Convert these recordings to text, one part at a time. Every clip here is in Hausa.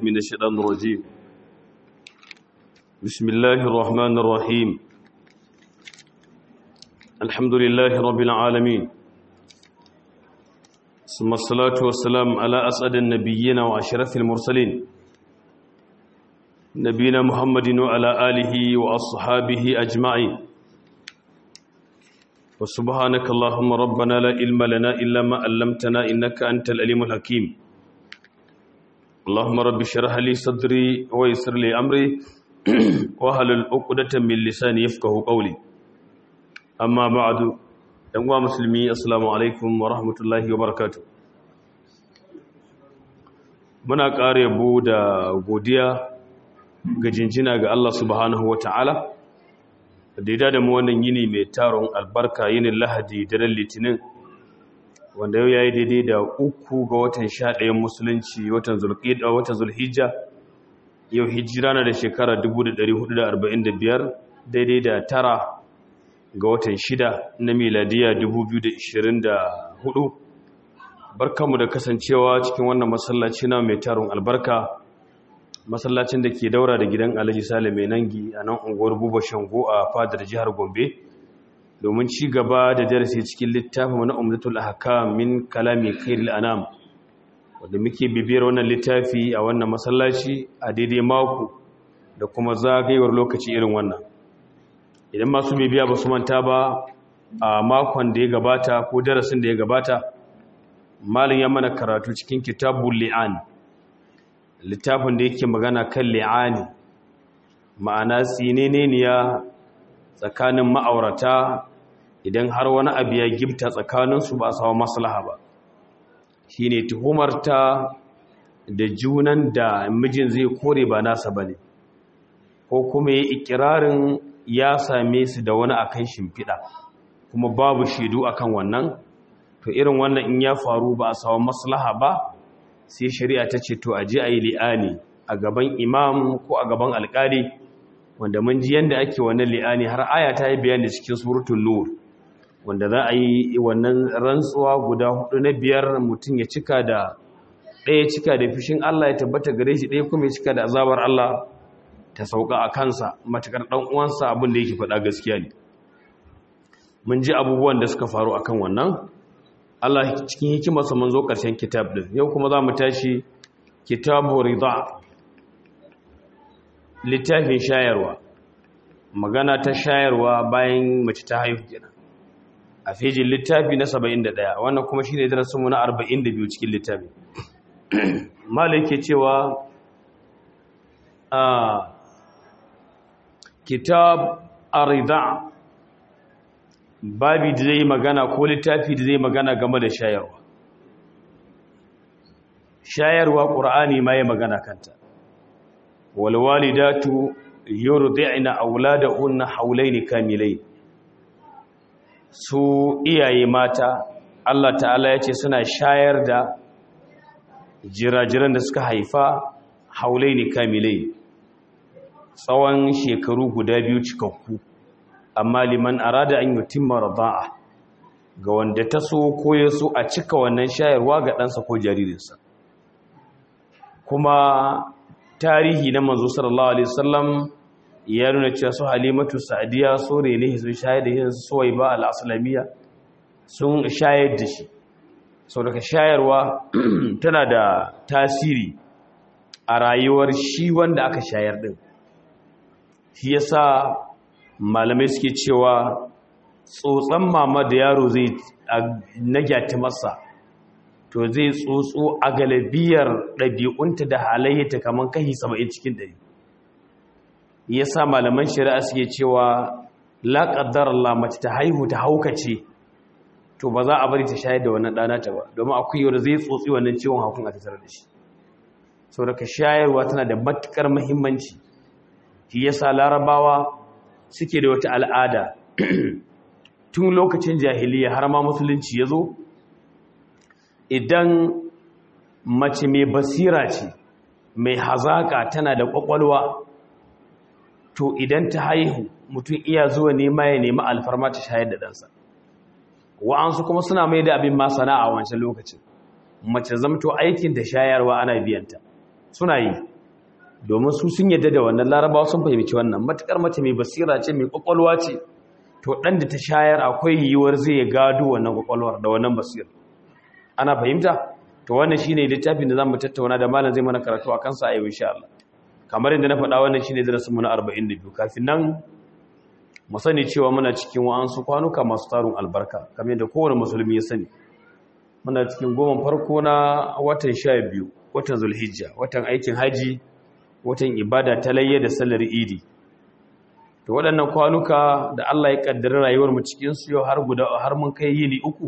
من الشيطان الرجيم بسم الله الرحمن الرحيم الحمد لله رب العالمين ثم الصلاة والسلام على أسعد النبيين وأشرف المرسلين نبينا محمد وعلى آله وأصحابه أجمعين وسبحانك اللهم ربنا لا علم لنا إلا ما علمتنا إنك أنت العليم الحكيم اللهم رب اشرح لي صدري ويسر لي أمري واحلل عقدة من لساني يفقهوا قولي أما بعد أيها مسلمي السلام عليكم ورحمة الله وبركاته muna ƙara yabo da godiya ga jinjina ga Allah subhanahu wa ta'ala da ya da mu wannan yini mai taron albarka yinin lahadi daren litinin wanda yau ya yi daidai da uku ga watan sha ɗayan musulunci watan zulhijja yau hijira na da shekara 1445 daidai da tara ga watan shida na miladiya 2024 barkanmu da kasancewa cikin wannan masallaci na mai taron albarka masallacin da ke daura da gidan alhaji sale mai nangi a nan unguwar buba shango a fadar jihar gombe domin ci gaba da darasi cikin littafin na umdatul ahkam min kalami khairil anam wanda muke bibiyar wannan littafi a wannan masallaci a daidai mako da kuma zagayewar lokaci irin wannan idan masu bibiya ba su manta ba a makon da ya gabata ko darasin da ya gabata malin ya mana karatu cikin kitabul li'an littafin da yake magana kan li'ani ma'ana tsineneniya tsakanin ma'aurata idan har wani abu ya gifta tsakaninsu ba sawa maslaha ba shi ne tuhumarta da junan da mijin zai kore ba nasa ba ne ko kuma ya ikirarin ya same su da wani akan shimfiɗa kuma babu shaidu akan wannan to irin wannan in ya faru ba a sawa maslaha ba sai shari'a ta ce to a ji a yi li'ani a gaban imam ko a gaban alkali wanda mun ji yadda ake wannan li'ani har aya ta yi bayani cikin surutun nur wanda za a yi wannan rantsuwa guda hudu na biyar mutum ya cika da ɗaya cika da fishin Allah ya tabbata gare shi ɗaya kuma ya cika da azabar Allah ta sauka a kansa matakar ɗan uwansa abin da yake faɗa gaskiya ne mun ji abubuwan da suka faru akan wannan Allah cikin hikimarsa mun zo ƙarshen kitab din yau kuma za mu tashi kitabu rida littafin shayarwa magana ta shayarwa bayan mace ta haihu kenan a fejin littafi na 71 wannan kuma shine darasin mu na 42 cikin littafi malai ke cewa a kitab arida babi da zai magana ko littafi da zai magana game da shayarwa shayarwa ƙur'ani ma ya magana kanta walwalidatu yurdi'na auladahunna hawlaini kamilai su iyaye mata Allah ta'ala yace suna shayar da jirajiran da suka haifa haulaini kamilai tsawon shekaru guda biyu cikakku amma liman arada an yutimma rada'a ga wanda ta so ko ya so a cika wannan shayarwa ga ɗansa ko jaririnsa kuma tarihi na manzo sallallahu alaihi wasallam ya nuna cewa su halimatu sa'diya so ne sun shayar da yin suwaiba al-aslamiyya sun shayar da shi sau daga shayarwa tana da tasiri a rayuwar shi wanda aka shayar din shi yasa malamai suke cewa tsotson mama da yaro zai nagyata masa to zai tsotso a galibiyar ɗabi'unta da halayyata kamar kashi saba'in cikin ɗari ya sa malaman shari'a suke cewa laƙaddar mace ta haihu ta haukace to ba za a bari ta shayar da wannan ɗana ta ba domin akwai yau da zai tsotsi wannan ciwon hakun a tattare da shi sau daga shayarwa tana da matuƙar muhimmanci shi ya sa larabawa suke da wata al'ada tun lokacin jahiliya har ma musulunci ya zo idan mace mai basira ce mai hazaka tana da ƙwaƙwalwa to idan ta haihu mutum iya zuwa nema ya nemi alfarma ta shayar da ɗansa wa'ansu kuma suna mai da abin ma sana'a wancan lokacin mace zamto aikin da shayarwa ana biyanta suna yi domin su sun yadda da wannan larabawa sun fahimci wannan matukar mace mai basira ce mai kwakwalwa ce to ɗan da ta shayar akwai yiwuwar zai gado wannan kwakwalwar da wannan basira ana fahimta to wannan shine littafin da zamu tattauna da malam zai mana karatu a kansa a yau insha Allah kamar yadda na faɗa wannan shine darasin mu na 42 kafin nan mu sani cewa muna cikin wa'ansu kwanuka masu tarun albarka kamar yadda kowane musulmi ya sani muna cikin goma farko na watan 12 watan zulhijja watan aikin haji watan ibada ta layya da sallar idi to waɗannan kwanuka da Allah ya kaddara rayuwar mu cikin su yau har guda har mun kai yini uku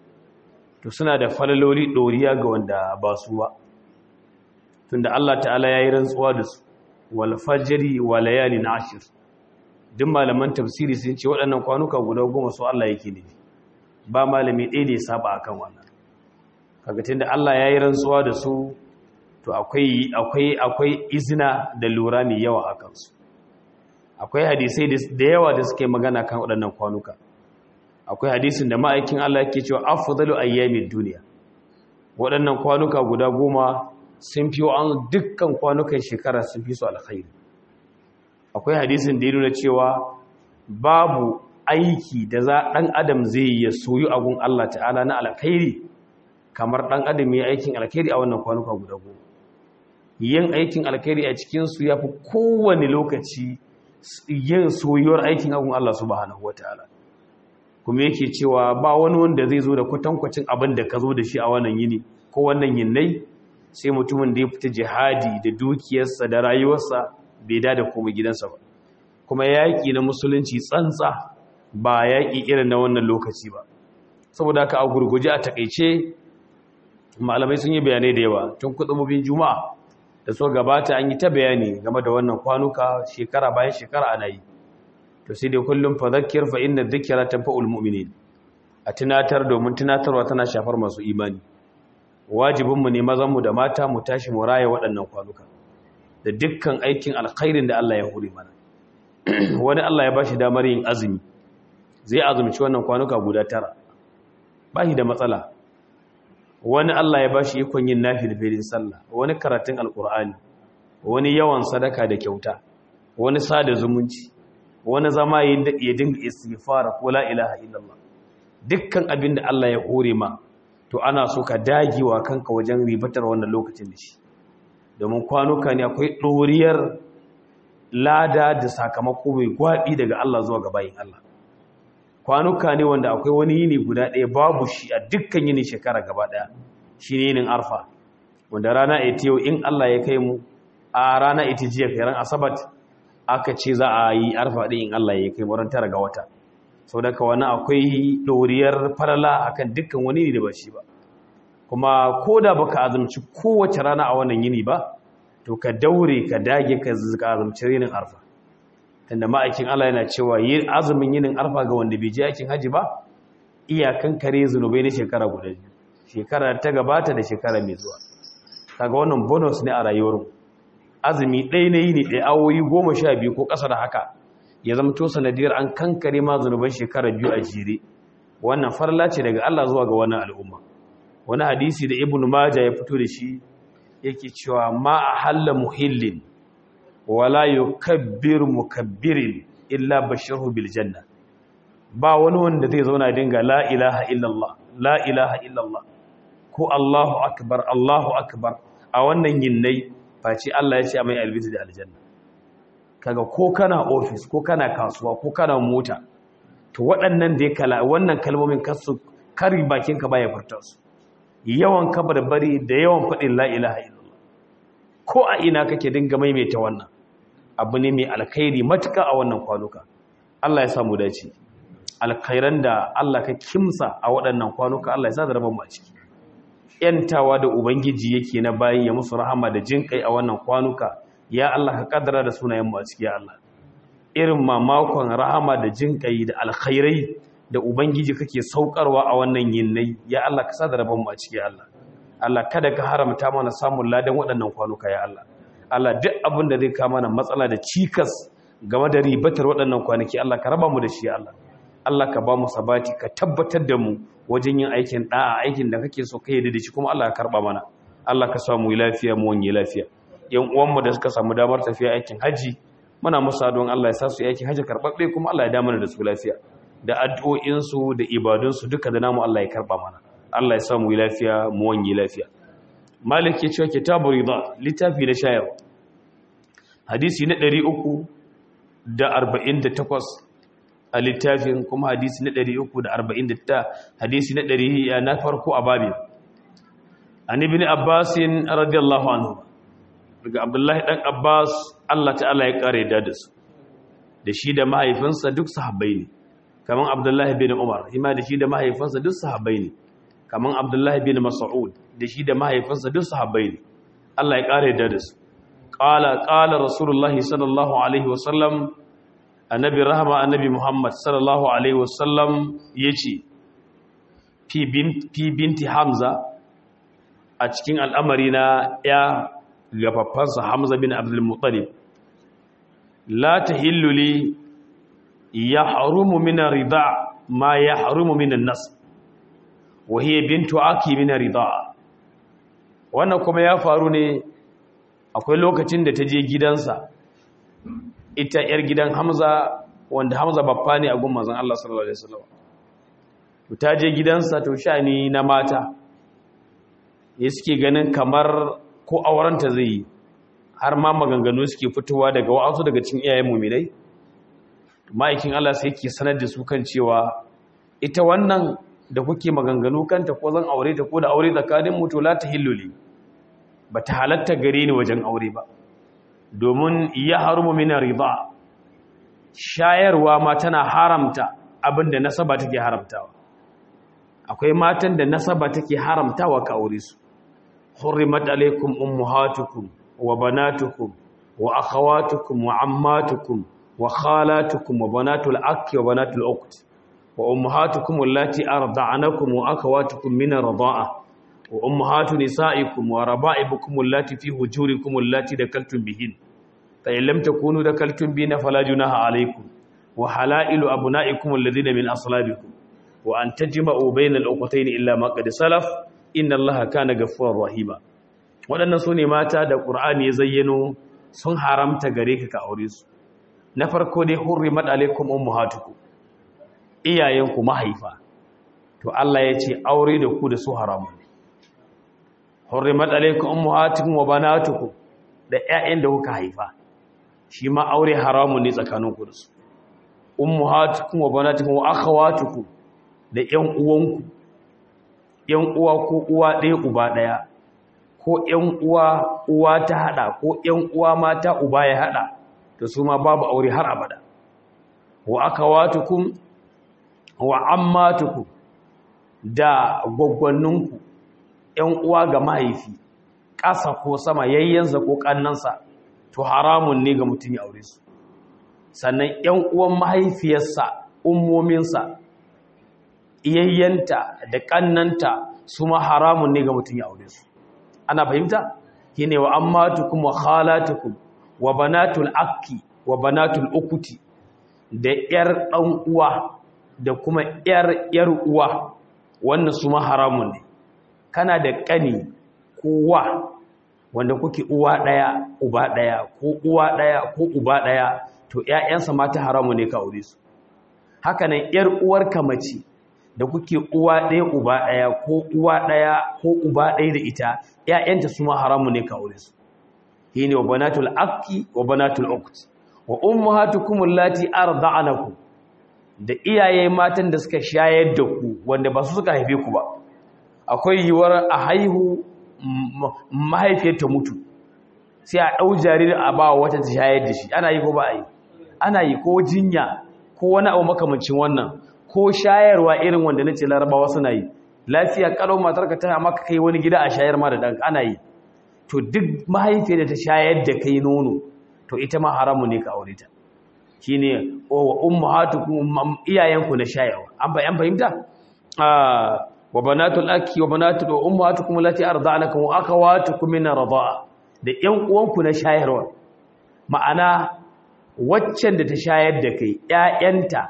to suna da falaloli doriya ga wanda ba su ba tunda Allah ta'ala yayi rantsuwa da su wal fajri wa layalin ashir duk malaman tafsiri sun ce waɗannan kwanuka guda goma su Allah yake ne ba malami ɗaya da ya saba akan wannan kaga tunda Allah yayi rantsuwa da su to akwai akwai akwai izina da lura mai yawa a kansu akwai hadisai da yawa da suke magana kan waɗannan kwanuka akwai hadisin da ma'aikin Allah yake cewa afdalu ayyamid duniya waɗannan kwanuka guda goma sun fi an dukkan kwanukan shekara sun fi su alkhairi akwai hadisin da ya nuna cewa babu aiki da za ɗan adam zai yi ya soyu agun Allah ta'ala na alkhairi kamar ɗan adam ya aikin alkhairi a wannan kwanuka guda goma yin aikin alkhairi a cikinsu ya fi kowane lokaci yin soyuwar aikin agun Allah subhanahu wata'ala kuma yake cewa ba wani wanda zai zo da kwatankwacin abin da ka zo da shi a wannan yini ko wannan yinnai sai mutumin da ya fita jihadi da dukiyarsa da rayuwarsa bai da da komai gidansa ba kuma yaƙi na musulunci tsantsa ba yaƙi irin na wannan lokaci ba saboda haka a gurguje a takaice malamai sun yi bayanai da yawa tun kudin juma'a da so gabata an yi ta bayani game da wannan kwanuka shekara bayan shekara ana yi to sai dai kullum fa zakkir fa inna dhikra tanfa'ul mu'minin a tunatar domin tunatarwa tana shafar masu imani wajibin mu ne mazan mu da mata mu tashi mu raya waɗannan kwanuka da dukkan aikin alkhairin da Allah ya hore mana wani Allah ya bashi damar yin azumi zai azumci wannan kwanuka guda tara bashi da matsala wani Allah ya bashi ikon yin nafilfilin sallah wani karatun alkur'ani wani yawan sadaka da kyauta wani sada zumunci wani zama ya dinga istighfara ko la ilaha illallah dukkan abin da Allah ya hore ma to ana so ka dagewa kanka wajen ribatar wannan lokacin da shi domin kwanuka ne akwai ɗoriyar lada da sakamako mai gwaɗi daga Allah zuwa ga bayin Allah kwanuka ne wanda akwai wani yini guda ɗaya babu shi a dukkan yini shekara gaba ɗaya shi ne yinin arfa wanda rana ita yau in Allah ya kai mu a rana ita jiya kairan asabat aka ce za a yi arfa ɗin in Allah ya kai mu ran tara ga wata sau da ka wani akwai ɗoriyar farala akan dukkan wani ne da ba shi ba kuma ko da baka azumci kowace rana a wannan yini ba to ka daure ka dage ka azumci yinin arfa tunda ma'aikin Allah yana cewa yin azumin yinin arfa ga wanda bai je aikin haji ba iyakan kare zunubai na shekara guda biyu shekara ta gabata da shekara mai zuwa kaga wannan bonus ne a rayuwar azumi ɗaya na yini ɗaya awoyi goma sha biyu ko ƙasa da haka ya zama to sanadiyar an kankare ma zunuban shekara biyu a jere wannan farla ce daga Allah zuwa ga wannan al'umma wani hadisi da ibnu maja ya fito da shi yake cewa ma ahalla muhillin wala yukabbir mukabbirin illa bashiru bil janna ba wani wanda zai zauna dinga la ilaha illallah la ilaha illallah ko Allahu akbar Allahu akbar a wannan yinnai face Allah ya ce mai albisi da aljanna kaga ko kana office ko kana kasuwa ko kana mota to waɗannan da kala wannan kalmomin kasu kari bakin ka baya furta su yawan kabarbari da yawan faɗin la ilaha illallah ko a ina kake dinga maimaita wannan abu ne mai alkhairi matuka a wannan kwanuka Allah ya samu dace alkhairan da Allah ka kimsa a waɗannan kwanuka Allah ya sa da rabon mu a ciki yantawa da ubangiji yake na bayi ya musu rahama da jinkai a wannan kwanuka ya Allah ka kaddara da sunayen mu a ciki ya Allah irin mamakon rahama da jinkai da alkhairai da ubangiji kake saukarwa a wannan yinnai ya Allah ka sa da rabon mu a ciki ya Allah Allah kada ka haramta mana samun ladan waɗannan kwanuka ya Allah Allah duk abin da zai kama mana matsala da cikas game da ribatar waɗannan kwanaki Allah ka raba mu da shi Allah Allah ka ba mu sabati ka tabbatar da mu wajen yin aikin da'a aikin da kake so kai da shi kuma Allah ka karba mana Allah ka samu lafiya mu wani lafiya yan uwanmu da suka samu damar tafiya aikin haji muna musa don Allah ya sa su aikin haji karɓaɓɓe kuma Allah ya damar da su lafiya da addu'o'insu da ibadunsu duka da namu Allah ya karɓa mana Allah ya samu lafiya mu wanye lafiya malik ya cewa kitabu rida littafi na shayarwa hadisi na 348 a littafin kuma hadisi na 349 hadisi na 100 na farko a babin an ibn abbas radiyallahu anhu daga abdullahi dan abbas Allah ta'ala ya kare da su da shi da mahaifinsa duk sahabbai ne kaman abdullahi bin umar ima da shi da mahaifinsa duk sahabbai ne kaman abdullahi bin mas'ud da shi da mahaifinsa duk sahabbai ne Allah ya kare da su qala qala rasulullahi sallallahu alaihi wasallam annabi rahama annabi muhammad sallallahu alaihi wasallam yace fi fi binti hamza a cikin al'amari na ya gafaffansa hamza bin abdul muttalib la tahillu li yahrumu min rida ma yahrumu min an-nas wa hiya bintu aki min rida wannan kuma ya faru ne akwai lokacin da ta je gidansa ita yar gidan Hamza wanda Hamza babba ne a gun manzon Allah sallallahu alaihi wasallam to ta je gidansa to shani na mata ya suke ganin kamar ko aurenta zai yi har ma maganganu suke fitowa daga wa'azu daga cikin iyayen mu'minai ma'aikin Allah sai yake sanar da su kan cewa ita wannan da kuke maganganu kanta ko zan aure ta ko da aure tsakanin mu to la tahilluli bata halatta gare ni wajen aure ba domin ya harumu min riba shayarwa ma tana haramta abinda nasaba take haramtawa akwai matan da nasaba take haramtawa ka aure su hurrimat alaikum ummahatukum wa banatukum wa akhawatukum wa ammatukum wa khalatukum wa banatul akhi wa banatul ukht wa ummahatukum allati arda'anakum wa akhawatukum min ar-rida'a wa ummahatu nisa'ikum wa raba'ibukum allati fi hujurikum allati dakaltum bihin fa in lam takunu dakaltum bina fala junaha alaykum wa halailu abna'ikum alladhina min aslabikum wa an tajma'u bayna al-uqtayn illa ma qad salaf inna allaha kana ghafurur rahima wadannan sune mata da qur'ani ya zayyano sun haramta gare ka ka aure su na farko dai hurrimat alaykum ummahatukum iyayenku mahaifa to Allah ya ce aure da ku da su haramun hurrimat alaykum ummahatukum wa banatukum da ƴaƴan da kuka haifa shi ma aure haramun ne tsakaninku da su ummahatukum wa banatukum wa akhawatukum da ƴan uwanku ƴan uwa ko uwa ɗaya uba ɗaya ko ƴan uwa uwa ta hada ko ƴan uwa mata uba ya hada to su ma babu aure har abada wa akhawatukum wa ammatukum da gwaggwanninku ‘yan uwa ga mahaifi ƙasa ko sama yayyansa ko ƙannansa to haramun ne ga mutum ya aure su sannan ‘yan uwan mahaifiyarsa ummominsa iyayyanta da ƙannanta su ma haramun ne ga mutum ya aure su ana fahimta shi ne wa ammatukum wa khalatukum wa banatul akki wa banatul ukuti da ‘yar ɗan uwa da kuma ‘yar ‘yar uwa wannan su ma haramun ne kana da ƙani ko wa wanda kuke uwa ɗaya uba ɗaya ko uwa ɗaya ko uba ɗaya to ‘ya'yansa mata haramu ne ka aure su haka nan ‘yar uwarka mace da kuke uwa ɗaya uba ɗaya ko uwa ɗaya ko uba ɗaya da ita ‘ya'yanta su ma haramu ne ka aure su shi ne wa banatul akki wa banatul ukt wa ummahatukum allati arda'anakum da iyaye matan da suka shayar da ku wanda ba su suka haife ku ba akwai yiwuwar a haihu mahaifiyar ta mutu sai a ɗau jaririn a ba wata ta shayar da shi ana yi ko ba a yi ana yi ko jinya ko wani abu makamancin wannan ko shayarwa irin wanda na ce larabawa suna yi lafiya kalau matar ka tana maka kai wani gida a shayar ma da ɗanka ana yi to duk mahaifiyar da ta shayar da kai nono to ita ma haramu ne ka aure ta shine wa ummahatukum iyayenku na shayarwa an bayan fahimta wa banatul aki wa banatul ummahatukum allati arda'anakum wa akhawatukum min arda'a da ƴan uwanku na shayarwa ma'ana waccan da ta shayar da kai ƴaƴanta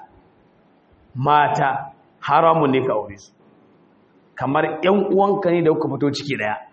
mata haramun ne ka aure su kamar ƴan uwanka ne da kuka fito ciki daya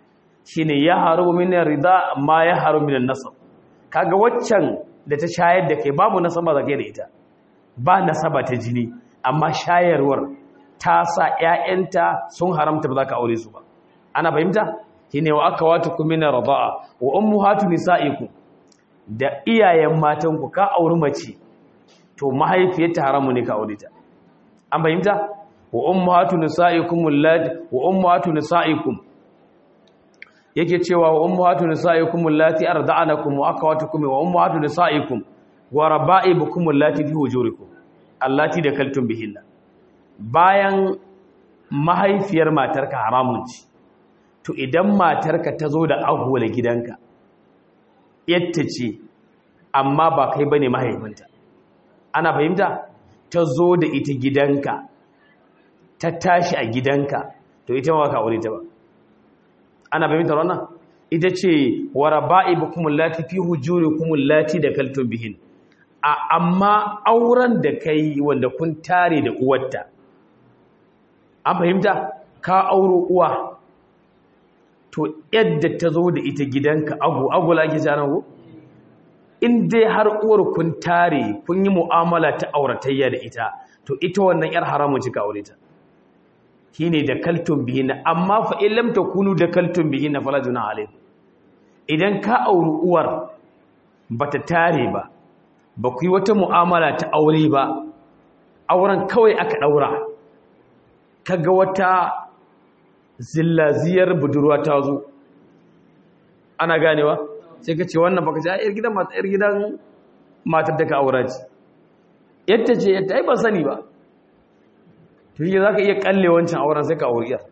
shine ya haru min rida ma ya haru min nasab kaga waccan da ta shayar da kai babu nasaba da kai da ita ba nasaba ta jini amma shayarwar ta sa ƴaƴanta sun haramta ba za ka aure su ba ana fahimta shine wa akawatukum min rida'a wa ummahatu nisaikum da iyayen matanku ka auri mace to mahaifiyarta haramu ne ka aure ta an fahimta wa ummahatu nisaikum allati wa ummahatu nisaikum yake cewa wa ummahatu nisaikum allati arda'anakum wa akhawatukum wa ummahatu nisaikum wa raba'ibukum allati fi hujurikum allati dakaltum bihinna bayan mahaifiyar matarka haramun ce to idan matarka ta zo da agwala gidanka yadda ce amma ba kai bane mahaifinta ana fahimta ta zo da ita gidanka ta tashi a gidanka to ita ma ka aure ta ba ana fahimtar wannan ita ce wa raba'ibukum allati fi hujurikum allati dakaltum bihin a amma auren da kai wanda kun tare da uwarta an fahimta ka auro uwa to yadda ta zo da ita gidanka agu agu la ake jana ko in dai har uwar kun tare kun yi mu'amala ta auratayya da ita to ita wannan yar haramun cika aure ta shine da kaltun bihinna amma fa in lam takunu da kaltun bihinna fala juna alayhi idan ka auri uwar bata tare ba ba ku yi wata mu'amala ta aure ba auren kawai aka daura kaga wata zillaziyar budurwa ta zo ana ganewa sai ka ce wannan baka ce yar gidan matar yar gidan matar da ka aura ce yadda ce yadda ai ba sani ba to yi za ka iya kalle wancan auren sai ka auri yar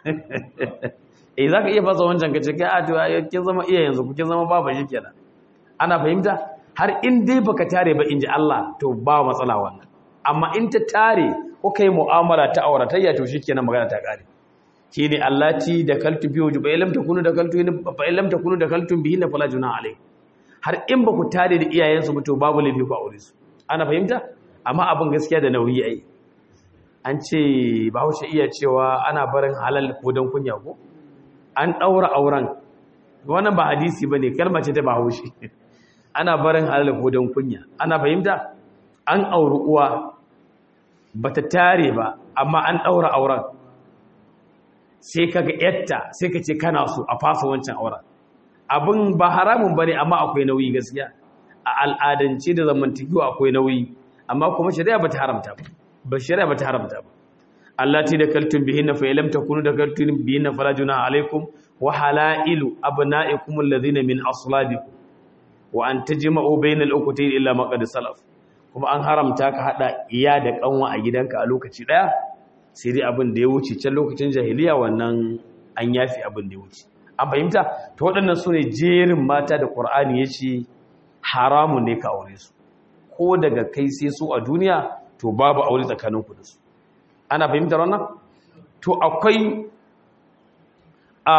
eh za ka iya fasa wancan ka ce kai a tuwa kin zama iya yanzu kin zama baba shi kenan ana fahimta har in dai baka tare ba in ji Allah to ba matsala wannan amma in ta tare ko kai mu'amala ta auratayya to shikenan magana ta kare shine allati da kaltu biyu ba ilam takunu da kaltu fa ilam takunu da kaltu bihi na fala juna alai har in ba ku tare da iyayensu ba to babu laifi ku aure su ana fahimta amma abin gaskiya da nauyi ai an ce bahaushe iya cewa ana barin halal ko don kunya ko an daura auren wannan ba hadisi bane kalma ce ta bahaushe ana barin halal ko don kunya ana fahimta an auri uwa bata tare ba amma an daura auren sai kaga yatta sai ka ce kana so a fasa wancan auren abin ba haramun bane amma akwai nauyi gaskiya a al'adance da zamantakewa akwai nauyi amma kuma shari'a bata haramta ba ba shari'a bata haramta ba allati da kaltum bihinna fa lam takunu da kaltum bihinna fala junaha alaikum wa halailu abna'ikum alladhina min aslabikum wa an tajma'u bainal ukhtayn illa ma qad salaf kuma an haramta ka hada iya da kanwa a gidanka a lokaci daya sai dai abin da ya wuce can lokacin jahiliya wannan an yafi abin da ya wuce an fahimta to waɗannan su ne jerin mata da ƙur'ani ya ce haramun ne ka aure su ko daga kai sai su a duniya to babu aure tsakaninku da su ana fahimtar wannan to akwai a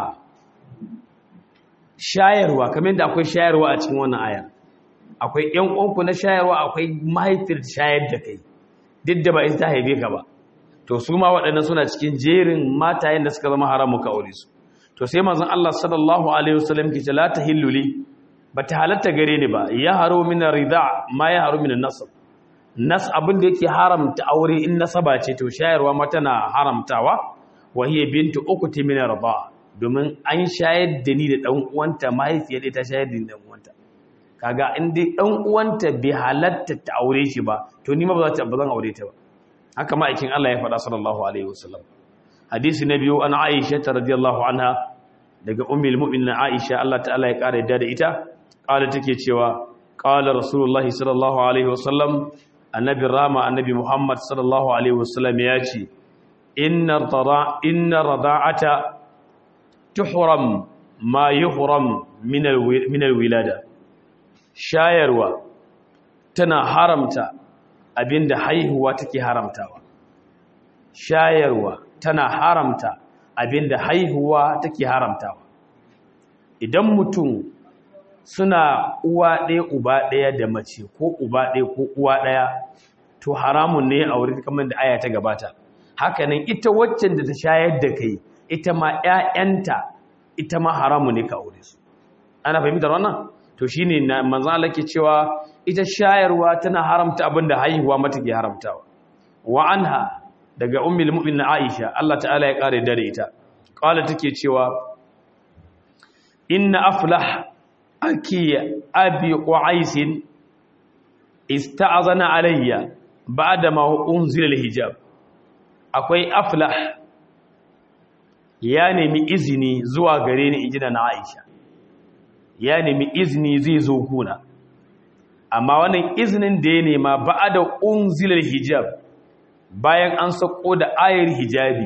shayarwa kamar da akwai shayarwa a cikin wannan ayar akwai ƴan uwanku na shayarwa akwai mahaifiyar shayar da kai duk da ba ita ta haife ka ba to su ma waɗannan suna cikin jerin matayen da suka zama haramu ka aure su to sai manzon Allah sallallahu alaihi wasallam ke ce la tahillu li bata halatta gare ni ba ya haro min rida ma ya haro min nasab nas abin da yake haramta aure in nasaba ce to shayarwa ma tana haramtawa wa hiya bintu ukhti min rida domin an shayar da ni da dan uwanta mahaifiyar ta shayar da ni da dan uwanta kaga in dai dan uwanta bai halatta ta aure shi ba to ni ma ba za ta ba zan aure ta ba haka ma'aikin Allah ya faɗa sallallahu alaihi wasallam hadisi na biyu an Aisha ta radiyallahu anha daga ummul mu'minin Aisha Allah ta'ala ya kare da ita kala take cewa qala rasulullah sallallahu alaihi wasallam annabi rama annabi Muhammad sallallahu alaihi wasallam ya ce inna rada inna rada'ata tuhram ma yuhram min min alwilada shayarwa tana haramta abinda haihuwa take haramtawa shayarwa tana haramta abinda haihuwa take haramtawa idan mutum suna uwa ɗaya uba ɗaya da mace ko uba ɗaya ko uwa ɗaya to haramun ne a wurin kamar da aya ta gabata hakanan ita waccan da ta shayar da kai ita ma ƴaƴanta ita ma haramu ne ka aure su ana fahimtar wannan to shine manzo Allah ke cewa ita shayarwa tana haramta abinda haihuwa mata ke haramtawa wa anha daga ummul mu'minin Aisha Allah ta'ala ya kare da ita qala take cewa inna aflah aki abi qais ista'azana alayya ba'da ma unzila al-hijab akwai aflah ya nemi izini zuwa gare ni injina na Aisha ya nemi izini zai zo kuna amma wannan izinin da ya nema ba'da unzila al-hijab bayan an sako da ayar hijabi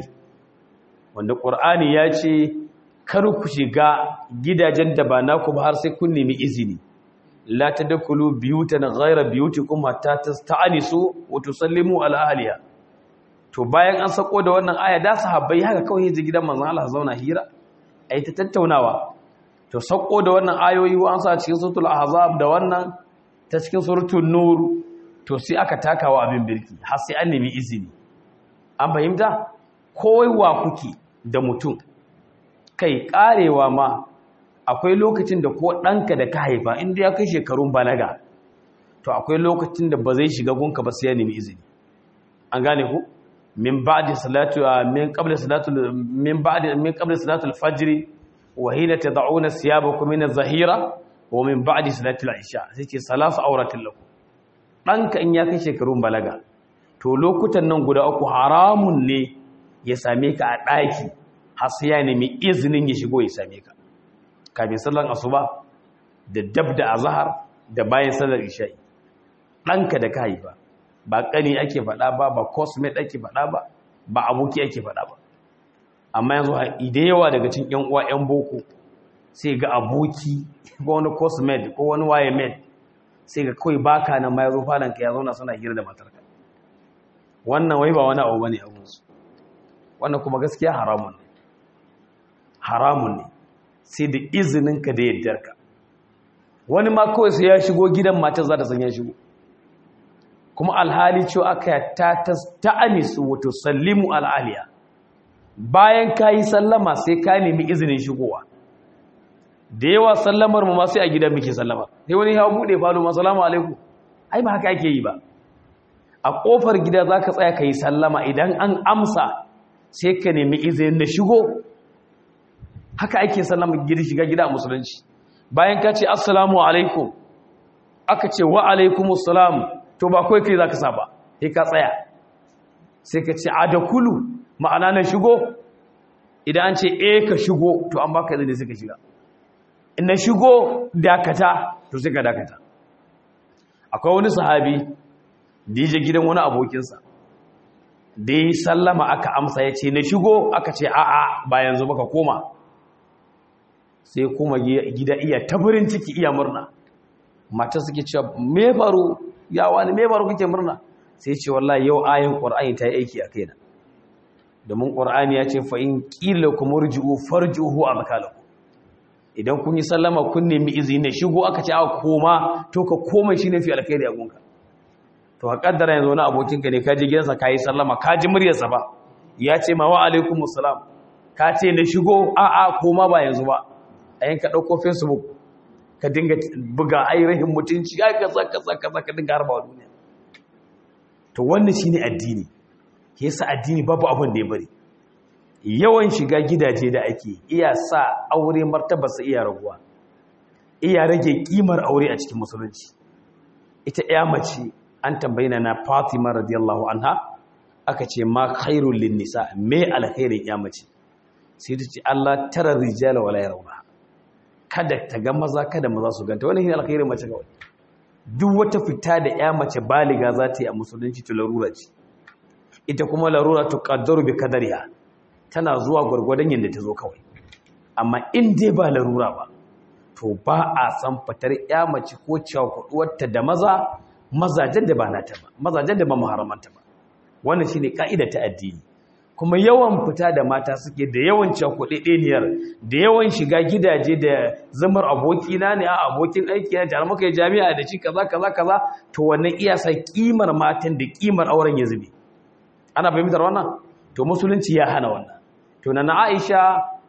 wanda ƙur'ani ya ce kar ku shiga gidajen da ba naku ba har sai kun nemi izini la tadkhulu biyutan ghayra biyutikum hatta tasta'nisu wa tusallimu ala ahliha to bayan an sako da wannan aya da sahabbai haka kawai yaji gidan manzon Allah zauna hira ai ta tattaunawa to sako da wannan ayoyi an sa cikin suratul ahzab da wannan ta cikin suratul nur to sai aka takawa abin birki har sai an nemi izini an fahimta kowa kuke da mutum kai karewa ma akwai lokacin da ko ɗanka da ka haifa inda ya kai shekarun balaga to akwai lokacin da ba zai shiga gunka ba sai ya nemi izini an gane ku min ba'di salatu min qabla salatu min ba'di min qabla salatu al-fajr wa hina tad'una siyabakum min az-zahira wa min ba'di salati al-isha sai ce salasu auratin lakum ɗanka in ya kai shekarun balaga to lokutan nan guda uku haramun ne ya same ka a ɗaki har sai ya nemi izinin ya shigo ya same ka kafin sallan asuba da dab da azhar da bayan sallar isha'i ɗanka da ka haifa ba ƙani ake faɗa ba ba cosmate ake faɗa ba ba aboki ake faɗa ba amma yanzu da yawa daga cikin ƴan uwa ƴan boko sai ga aboki ko wani cosmate ko wani waye mate sai ga kawai baka nan ma ya zo falon ka ya zauna suna hira da matarka wannan wai ba wani abu bane a gunsu wannan kuma gaskiya haramun ne haramun ne sai da izinin ka da yaddarka wani ma kawai sai ya shigo gidan matar za ta san ya shigo kuma alhali cewa aka ta ta anisu wato sallimu al'aliya bayan ka yi sallama sai ka nemi izinin shigowa da yawa sallamar mu ma sai a gidan muke sallama sai wani ya bude falo ma salamu alaikum ai ba haka ake yi ba a kofar gida zaka tsaya kai sallama idan an amsa sai ka nemi izinin na shigo haka ake sallama gida shiga gida a musulunci bayan ka ce assalamu alaikum aka ce wa alaikumus salam to ba kai kai zaka saba sai ka tsaya sai ka ce adakulu ma'ana na shigo idan an ce eh ka shigo to an baka izini sai ka shiga na shigo dakata to sai ka dakata akwai wani sahabi da ya je gidan wani abokinsa da ya sallama aka amsa ya ce na shigo aka ce a'a ba yanzu baka koma sai kuma gida iya taburin ciki iya murna mata suke cewa me faru ya wani me faru kake murna sai ce wallahi yau ayin qur'ani ta yi aiki a kaina domin qur'ani ya ce fa in qila kumurji'u farjuhu amkalakum idan kun yi sallama kun nemi izini shigo aka ce aka koma to ka koma shine fi alkhairi a gunka to ka kaddara yanzu wani abokinka ne ka je gidansa ka yi sallama ka ji muryarsa ba ya ce ma wa alaikumus salam ka ce na shigo a a koma ba yanzu ba a yanka dauko facebook ka dinga buga ainihin mutunci ai kaza kaza kaza ka dinga harba duniya to wannan shine addini yasa addini babu abin da ya bari yawan shiga gidaje da ake iya sa aure martabarsa iya raguwa iya rage kimar aure a cikin musulunci ita ya mace an tambayi na Fatima radiyallahu anha aka ce ma khairul lin nisa me alkhairin ya mace sai ta ce Allah tara rijala wala yarawna kada ta ga maza kada maza su ganta wannan shine alkhairin mace kawai duk wata fita da ya mace baliga za ta yi a musulunci to larura ce ita kuma larura tuqaddaru bi kadariha tana zuwa gwargwadon yadda ta zo kawai amma in dai ba larura ba to ba a san fitar ya mace ko cewa kuduwarta da maza mazajen da ba nata ba mazajen da ba muharramanta ba wannan shine ka'ida ta addini kuma yawan fita da mata suke da yawan cakuɗeɗeniyar da yawan shiga gidaje da zamar abokina ne a abokin aiki na tare muka yi jami'a da shi kaza kaza kaza to wannan iya sa kimar matan da kimar auren ya zube ana fahimtar wannan to musulunci ya hana wannan to na Aisha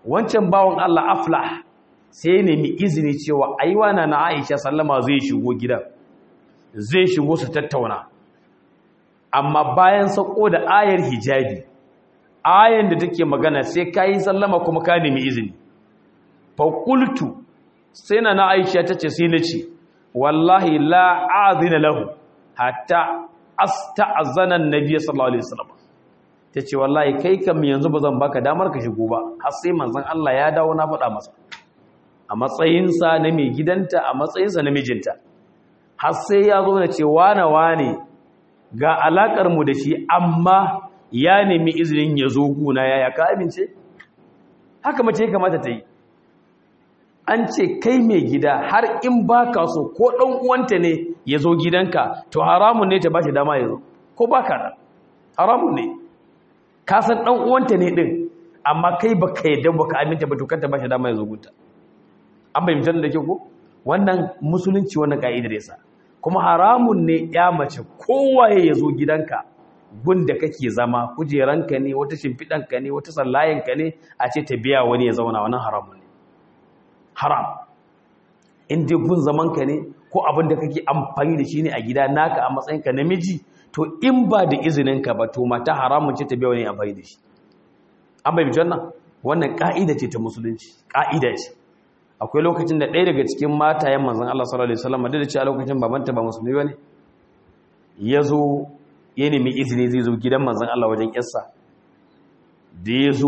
wancan bawan Allah aflah sai nemi izini cewa aiwana na Aisha sallama zai shigo gidan zai shigo su tattauna amma bayan sako da ayar hijabi ayar da take magana sai kai sallama kuma ka nemi izini fa qultu sai na na Aisha tace sai nace wallahi la a'zina lahu hatta asta'zana an-nabiy sallallahu alaihi wasallam tace wallahi kai kam yanzu bazan baka damar ka shigo ba har sai manzon Allah ya dawo na faɗa masa a matsayinsa na mai gidanta a matsayinsa na mijinta har sai ya zo da ce wane wane ga alakar mu da shi amma ya nemi izinin ya zo guna yaya ka amince haka mace ya kamata ta yi an ce kai mai gida har in ba ka so ko ɗan uwanta ne ya zo gidanka to haramun ne ta ba shi dama ya zo ko ba ka da haramun ne ka san ɗan uwanta ne ɗin amma kai ba ka yadda ba ka aminta ba to kanta ba shi dama ya zo gunta an bai mutum da ke ko wannan musulunci wannan ka'idar yasa kuma haramun ne ya mace kowaye ya zo gidanka gunda kake zama kujeranka ne wata shimfiɗanka ne wata sallayenka ne a ce ta biya wani ya zauna wannan haramun ne haram in dai gun zamanka ne ko abin da kake amfani da shi ne a gida naka a matsayinka namiji to in ba da izininka ba to mata haramun ce ta biya wani amfani da shi an bai mutum nan wannan ka'ida ce ta musulunci ka'ida ce akwai lokacin da ɗaya daga cikin matayen manzan Allah sallallahu Alaihi wasallam da ce a lokacin babanta ba musulmi ba ne ya zo ya nemi izini zai zo gidan manzan Allah wajen yarsa da ya zo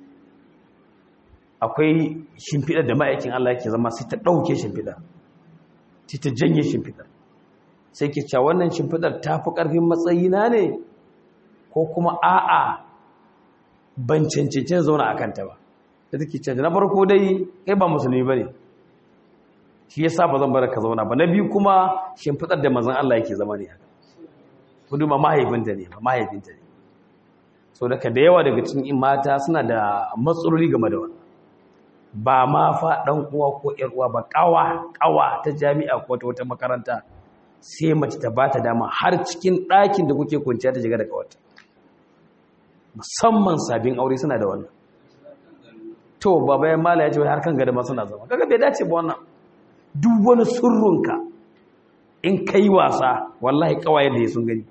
akwai shimfiɗar da ma'aikin Allah yake zama sai ta ɗauke shimfiɗar sai ta janye shimfiɗar sai ke cewa wannan shimfiɗar ta fi ƙarfin matsayina ne ko kuma a'a ban cancancin zauna a kanta ba da take canja na farko dai kai ba musulmi bane shi yasa ba zan bar ka zauna ba na biyu kuma shimfidar da manzon Allah yake zama ne haka kuduma mahaifinta ne ba mahaifinta ne so daga da yawa daga cikin mata suna da matsaloli game da wannan ba ma fa dan uwa ko yar uwa ba kawa kawa ta jami'a ko ta wata makaranta sai mace ta bata dama har cikin ɗakin da kuke kwanciya ta shiga da kawata musamman sabin aure suna da wannan to baba ya mala ya ce har kan gada masu na zama kaga bai dace ba wannan duk wani surrunka in kai wasa wallahi kawaye da ya sun gani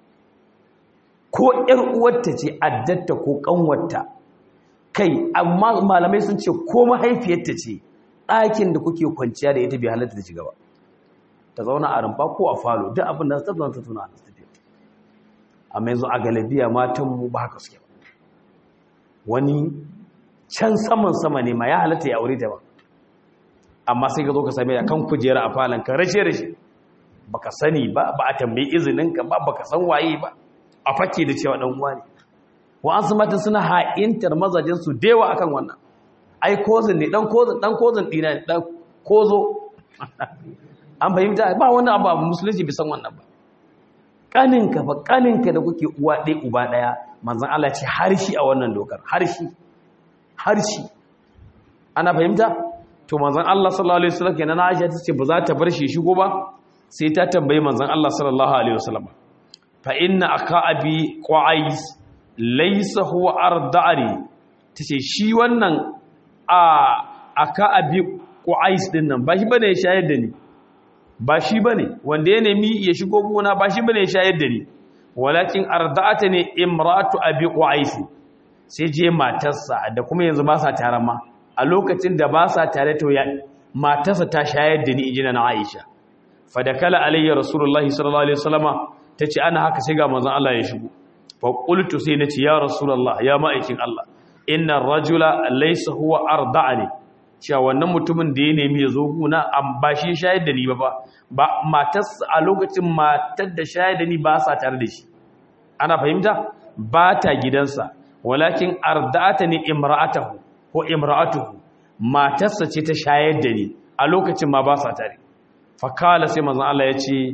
ko ƴar uwarta ce addatta ko kanwarta kai amma malamai sun ce ko mahaifiyarta ce ɗakin da kuke kwanciya da ita bai halatta ta shiga ba ta zauna a rumfa ko a falo duk abin da ta zauna ta tuna a tafiya amma yanzu a galabiya matan mu ba haka suke ba wani can saman sama ne ma ya halatta ya aure ta ba amma sai ka zo ka same ya kan kujera a falon ka rashe rashe baka sani ba ba a tambayi izinin ka ba baka san waye ba a fake da cewa dan uwa ne wa an su mata suna ha'intar mazajin su dewa akan wannan ai kozin ne dan kozin dan kozin dina ne dan kozo an fahimta ba wani abu abu musulunci bisan wannan ba kaninka ba kaninka da kuke uwa ɗaya uba ɗaya manzon Allah ce harshi a wannan dokar harshi harshe ana fahimta to manzon Allah sallallahu alaihi wasallam kenan Aisha tace ba za ta bar shi shigo ba sai ta tambayi manzon Allah sallallahu alaihi wasallam fa inna aka abi qais laysa huwa arda'ani tace shi wannan a aka abi qais din nan ba shi bane ya shayar da ni ba shi bane wanda ya nemi ya shigo gona ba shi bane ya shayar da ni walakin arda'atani imratu abi qais sai je matarsa da kuma yanzu ba sa tare ma a lokacin da ba sa tare to ya matarsa ta shayar da ni injina na Aisha fadakala alayya rasulullahi sallallahu alaihi wasallama tace ana haka sai ga manzon Allah ya shigo fa qultu sai nace ya rasulullah ya ma'aikin Allah inna rajula laysa huwa arda'ani cewa wannan mutumin da ya nemi ya zo guna an ba shi shayar da ni ba ba matarsa a lokacin matar da shayar da ni ba sa tare da shi ana fahimta ba ta gidansa walakin arda'ata ni imra'atahu ko imra'atuhu matarsa ce ta shayar da ni a lokacin ma ba sa tare fakala sai manzon Allah ya ce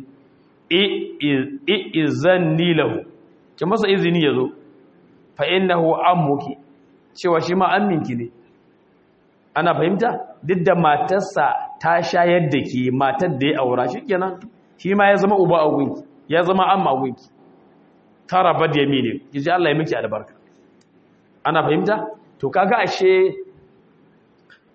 izanni lahu ki masa izini yazo fa innahu ammuki cewa shi ma amminki ne ana fahimta duk da matarsa ta shayar da ki matar da ya aura shikenan shi ma ya zama uba a gunki ya zama amma a gunki tara bad yamini kiji Allah ya miki albarka ana fahimta to kaga ashe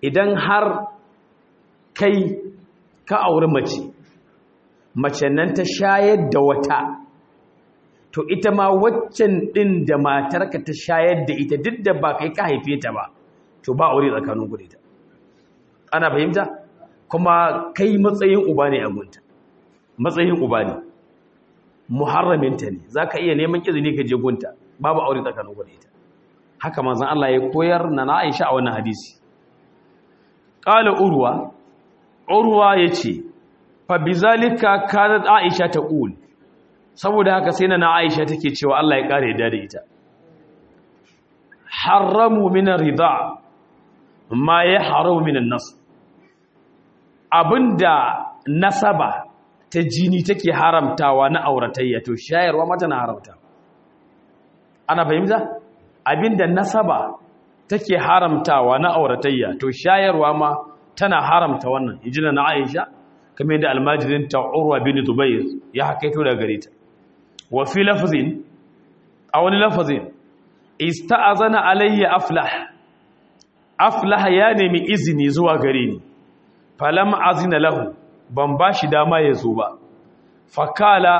idan har kai ka auri mace mace nan ta shayar da wata to ita ma waccan ɗin da matarka ta shayar da ita duk da ba kai ka haife ta ba to ba aure tsakanin ku da ita ana fahimta kuma kai matsayin uba ne a gunta matsayin uba ne muharraminta ne za ka iya neman izini ka je gunta babu aure tsakanin ku da ita haka manzan Allah ya koyar na na Aisha a wannan hadisi qala urwa urwa yace fa bizalika kanat Aisha taqul saboda haka sai na Aisha take cewa Allah ya kare da ita haramu min ar-ridha ma yahramu min an-nas abinda nasaba ta jini take haramtawa na auratayya to shayarwa mata na haramta ana fahimta abinda nasaba take haramtawa na auratayya to shayarwa ma tana haramta wannan injina na Aisha kamar yadda almajirin ta Urwa bin Zubair ya hakaito daga gare ta wa fi lafzin a wani lafazin ista'azana alayya aflah aflah ya nemi izini zuwa gare ni falam azina lahu ban bashi dama ya zo ba fakala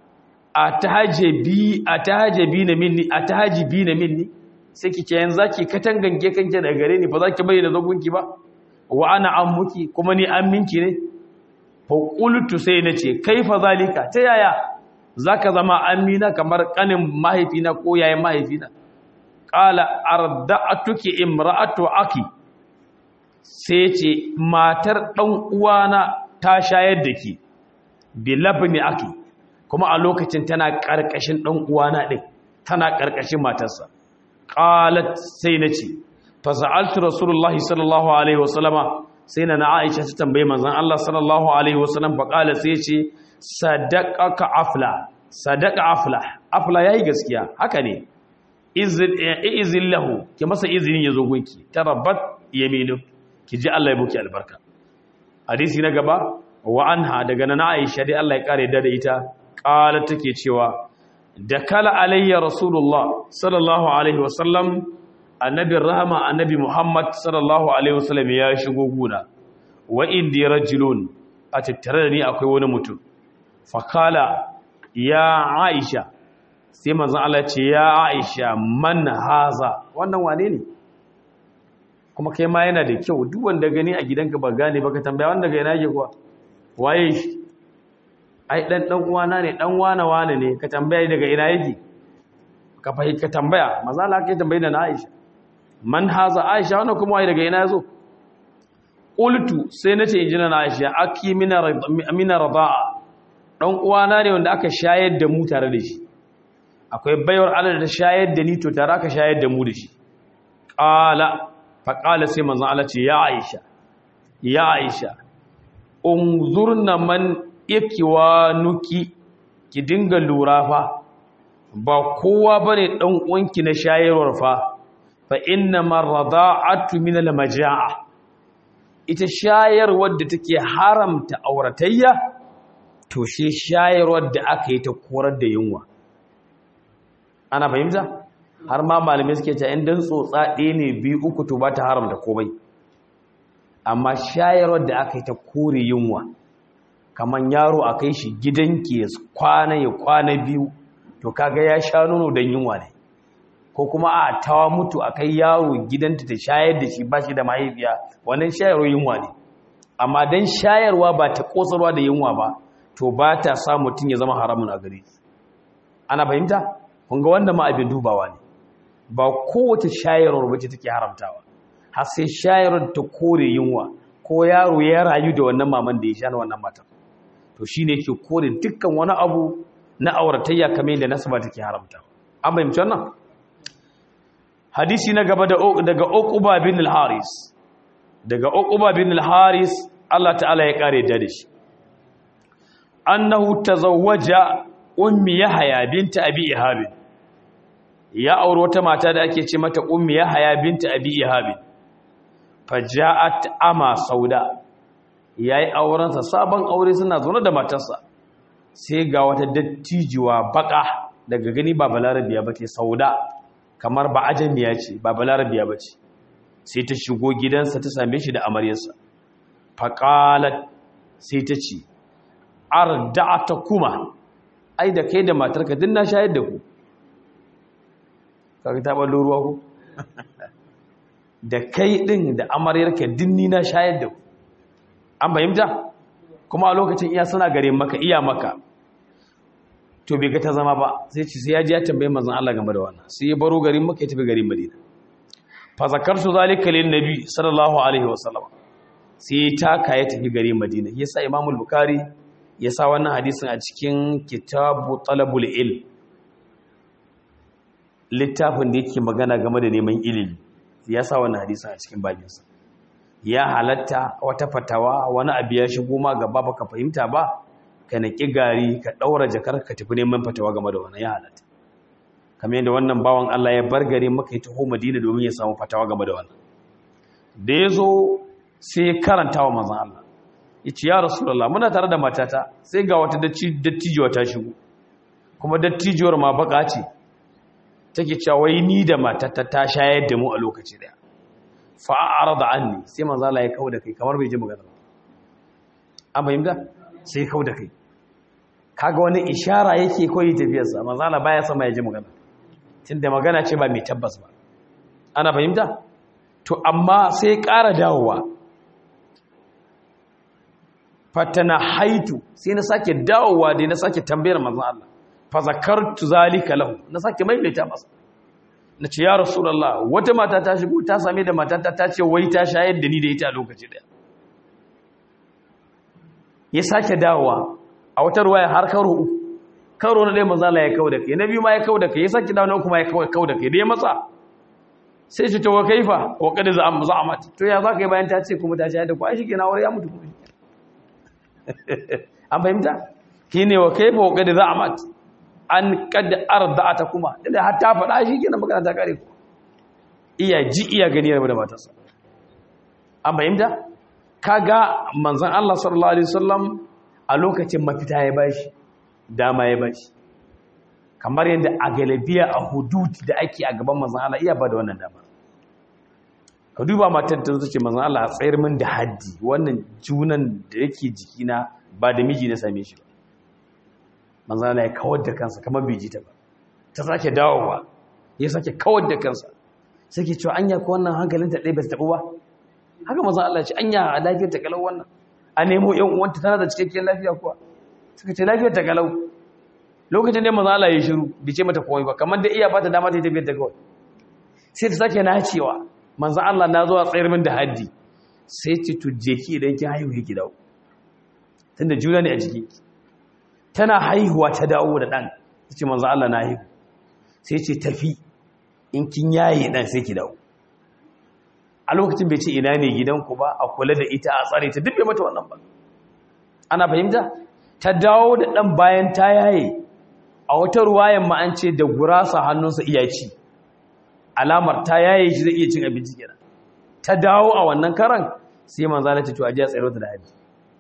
atahajibi atahajibi na minni atahajibi na minni sai kike yanzu zaki katangange kanke daga gare ni fa zaki bayyana zagunki ba wa ana ammuki kuma ni amminki ne fa qultu sai nace kaifa zalika ta yaya zaka zama amina kamar kanin mahaifina ko yayin mahaifina qala arda'atuki imra'atu aki sai ce matar dan uwana ta shayar da ki bi labni aki kuma a lokacin tana karkashin dan uwana din tana karkashin matarsa qalat sai nace fa sa'altu rasulullahi sallallahu alaihi wasallama sai na Aisha ta tambaye manzon Allah sallallahu alaihi wasallam fa qala sai ce sadaqaka afla sadaqa afla afla yayi gaskiya haka ne izin lahu ki masa izinin yazo gunki tarabbat yaminu ki ji Allah ya buki albarka hadisi na gaba wa anha daga nana Aisha dai Allah ya kare da ita qala take cewa da kala alayya rasulullah sallallahu alaihi wasallam annabin rahama annabi muhammad sallallahu alaihi wasallam ya shigo guna wa indi rajulun a tattare da ni akwai wani mutum fakala ya aisha sai manzon Allah ce ya aisha man haza wannan wane ne kuma kai ma yana da kyau duk wanda gani a gidanka ba gane ba ka tambaya wanda ga yana yake kuwa waye shi ai dan dan uwana ne dan wana wane ne ka tambaya daga ina yake ka fahimta ka tambaya maza Allah kai tambaye da na Aisha man haza Aisha wannan kuma waye daga ina yazo qultu sai nace injina na Aisha aki mina mina radaa dan uwana ne wanda aka shayar da mu tare da shi akwai bayar Allah da ta shayar da ni to tare aka shayar da mu da shi qala fa qala sai manzo Allah ce ya Aisha ya Aisha unzurna man ikiwanuki ki dinga lura fa ba kowa bane dan uwanki na shayarwar fa fa inna marada'atu min al-majaa ita shayarwar da take haramta auratayya to shi shayarwar da aka yi ta korar da yunwa ana fahimta har ma malamai suke cewa in dan tsotsa ɗaya ne biyu uku to ba ta haramta komai amma shayarwar da aka yi ta kore yunwa kamar yaro a kai shi gidanki ya kwana ya kwana biyu to kaga ya sha nono don yunwa ne ko kuma a tawa mutu a kai yaro gidanta ta shayar da shi ba shi da mahaifiya wannan shayarwa yunwa ne amma don shayarwa ba ta kosarwa da yunwa ba to ba ta sa mutum ya zama haramun a gare ana fahimta kun ga wanda ma abin dubawa ne ba kowace shayarwar bace take haramtawa har sai shayarwar ta kore yunwa ko yaro ya rayu da wannan maman da ya sha na wannan matar to shine yake kore dukkan wani abu na auratayya kamar yadda nasaba take haramta an fahimci wannan hadisi na gaba daga Uqba bin al-Haris daga Uqba bin al-Haris Allah ta'ala ya kare da shi annahu tazawwaja ummi Yahya binta Abi Ihab ya aure wata mata da ake ce mata ummi Yahya binta Abi Ihab faja'at ama sauda yayi auren sa sabon aure suna zaune da matarsa sai ga wata dattijuwa baka daga gani ba balarabiya bace sauda kamar ba ajamiya ce ba balarabiya bace sai ta shigo gidansa ta same shi da amaryarsa faqalat sai ta ce arda'ata kuma ai da kai da matarka din na shayar da ku kaga ta ballo ruwa ku da kai din da amaryarka din ni na shayar da ku an fahimta kuma a lokacin iya suna gare maka iya maka to bai ga ta zama ba sai ce sai ya ji ya tambaye manzon Allah game da wannan sai ya baro garin maka ya tafi garin Madina fa zakartu zalika lin nabi sallallahu alaihi wasallam sai ya taka ya tafi garin Madina yasa Imam al-Bukhari ya sa wannan hadisin a cikin kitabu talabul ilm littafin da yake magana game da neman ilimi ya sa wannan hadisin a cikin babinsa ya halatta wata fatawa wani abu ya shigo ma gaba baka fahimta ba ka naki gari ka daura jakar ka tafi neman fatawa game da wannan ya halatta kamar yadda wannan bawan Allah ya bar gari maka ya taho Madina domin ya samu fatawa game da wannan da ya zo sai ya karanta wa manzon Allah ya ce ya rasulullah muna tare da matata sai ga wata dattijuwa ta shigo kuma dattijuwar ma baka ce take cewa wai ni da matata ta shayar da mu a lokaci daya fa'ara da anni sai manzala ya kawo da kai kamar bai ji magana ba an fahimta sai kawo da kai kaga wani ishara yake koyi tafiyarsa manzala baya sama ya ji magana tunda magana ce ba mai tabbas ba ana fahimta to amma sai ƙara dawowa fatana haitu sai na sake dawowa dai na sake tambayar manzon Allah fa zakartu zalika lahu na sake maimaita masa na ce ya rasulallah wata mata ta shigo ta same da matata ta ce wai ta shayar da ni da ita a lokaci daya ya sake dawowa a wata ruwaya har karo uku karo na ɗaya mazala ya kawo da kai na biyu ma ya kawo da kai ya sake dawo na uku ma ya kawo da kai da ya matsa sai ce to wa kaifa wa kada za a mata to ya za ka yi bayan ta ce kuma ta shayar da ku ai shi ke na wuri ya mutu kuma an fahimta ki ne wa kaifa wa kada za a mata an kada arda'ata kuma da har ta faɗa shi kenan magana ta kare ku iya ji iya gani da matarsa an bayyana kaga manzon Allah sallallahu alaihi wasallam a lokacin mafita ya bashi dama ya bashi kamar yadda a galabiya a hudud da ake a gaban manzon Allah iya ba da wannan dama ka duba matar ta ce manzon Allah a tsayar min da haddi wannan junan da yake jikina ba da miji na same shi ba manzana ya kawar da kansa kamar bai ji ta ba ta sake dawowa ya sake kawar da kansa sai ke cewa anya ko wannan hankalin ta ɗaya bai taɓu ba haka manzan Allah ce anya a lafiyar ta kalau wannan a nemo yan uwanta tana da cikakken lafiya kuwa suka ce lafiyar ta kalau lokacin da manzan Allah ya shiru bai ce mata komai ba kamar da iya ba ta dama ta yi tafiyar ta kawai sai ta sake nacewa manzan Allah na zuwa tsayar min da haddi sai ce to je ki idan kin haihu ki dawo tunda juna ne a jiki tana haihuwa ta dawo da ɗan ta ce manzo Allah na haihu sai ce tafi in kin yaye ɗan sai ki dawo a lokacin bai ce ina ne gidanku ba a kula da ita a tsare ta dubbe mata wannan ba ana fahimta ta dawo da ɗan bayan ta yaye a wata ruwayan ma an ce da gurasa hannunsa iya ci alamar ta yaye shi zai iya cin abinci kenan ta dawo a wannan karan sai manzo Allah ta ce a ji a tsare ta da haji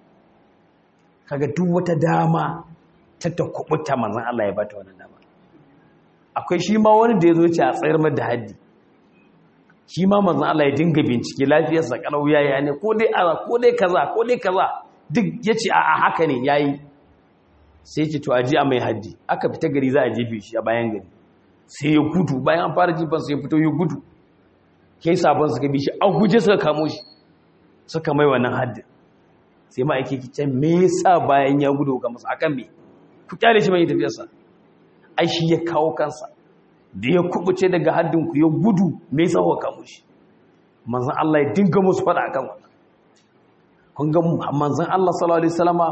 kaga duk wata dama ta ta kubuta manzan Allah ya bata wannan dama akwai shi ma wani da ya zo ce a tsayar da haddi shi ma manzan Allah ya dinga bincike lafiyarsa kalau yayi ne ko dai aza ko dai kaza ko dai kaza duk yace a haka ne yayi sai ce to aji a mai haddi aka fita gari za a jefe shi a bayan gari sai ya gudu bayan an fara jifan sai ya fito ya gudu kai sabon suka bi shi a guje suka kamo shi suka mai wannan haddin sai ma ake kicin me yasa bayan ya gudu ga masa akan me ku kyale shi mai tafiyarsa ai shi ya kawo kansa da ya kubuce daga haddin ku ya gudu me yasa ku kamo shi manzon Allah ya dinga musu fada akan wannan kun ga manzon Allah sallallahu alaihi wasallama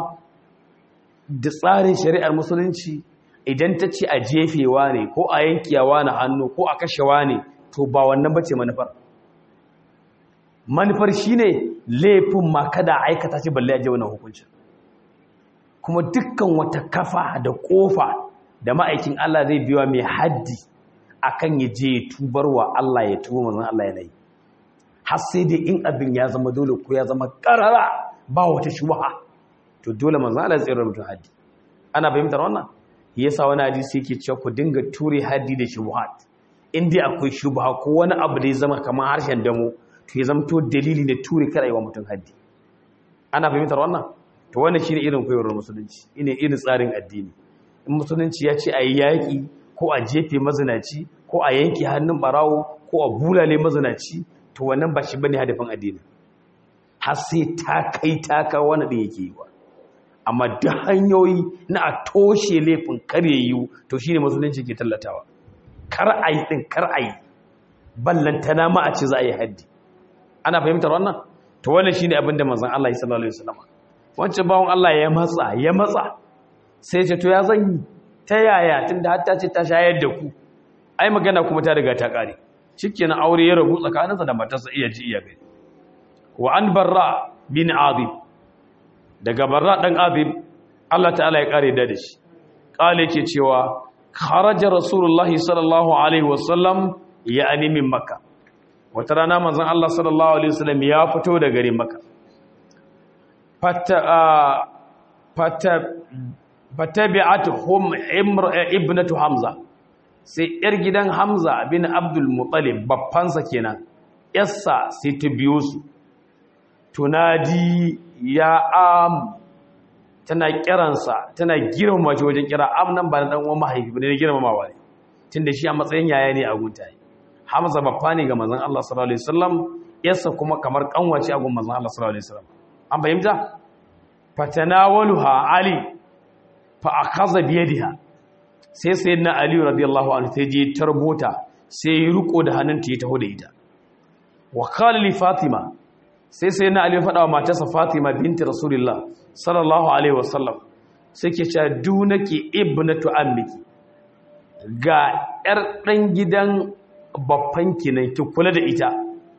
da tsarin shari'ar musulunci idan ta ce a jefewa ne ko a yankiyawa na hannu ko a kashewa ne to ba wannan bace manufar manufar shine laifin ma kada aikata shi balle a je wannan hukuncin kuma dukkan wata kafa da kofa da ma'aikin Allah zai biwa mai haddi akan ya je ya tubar wa Allah ya tuba manzon Allah yanayi har sai dai in abin ya zama dole ko ya zama karara ba wata shubha to dole manzon Allah ya tsira mutum haddi ana fahimtar wannan yasa wani hadisi yake cewa ku dinga ture haddi da shubhat in dai akwai shubha ko wani abu da ya zama kamar harshen damo to ya zamto dalili ne ture kar wa mutum haddi ana fahimtar wannan to wannan shine irin koyarwar musulunci ine irin tsarin addini in musulunci ya ce a yi yaƙi ko a jefe mazinaci ko a yanke hannun barawo ko a bulale mazinaci to wannan ba shi bane hadafin addini har sai ta kai ta kawo wani ɗin yake yi wa amma da hanyoyi na a toshe laifin kar ya yiwu to shine musulunci ke tallatawa kar a yi ɗin kar a yi ballantana ma a ce za a yi haddi ana fahimtar wannan to wannan shine abin da manzon Allah ya sallallahu alaihi wasallam wancan bawon Allah ya matsa ya matsa sai ce to ya zan yi ta yaya tunda har ta ce ta shayar da ku ai magana kuma ta riga ta kare shikenan aure ya rabu tsakaninsa da matarsa iya ji iya gani wa an barra bin azib daga barra dan azib Allah ta'ala ya kare da shi kale yake cewa kharaja rasulullahi sallallahu alaihi wasallam ya ani min makka wata rana manzon Allah sallallahu alaihi wasallam ya fito da garin makka fata fata fatabi'atuhum ibnatu hamza sai yar gidan hamza bin abdul muttalib baffansa kenan yassa sai ta biyo su tunadi ya am tana kiransa tana girmama shi wajen kira am nan ba na dan uwan mahaifi ba ne girmamawa ne tunda shi a matsayin yaya ne a gunta hamza baffa ne ga manzon Allah sallallahu alaihi wasallam yassa kuma kamar kanwace a gun manzon Allah sallallahu alaihi wasallam an fahimta fatanawaluha ali fa akaza biyadiha sai sayyidina ali radiyallahu anhu sai je tarbota sai ya riko da hannunta ya taho da ita wa qala li fatima sai sayyidina ali ya faɗa wa matarsa fatima binti rasulullah sallallahu alaihi wasallam sai ke cewa dunaki ibnatu ammiki ga yar dan gidan babbanki ne ki kula da ita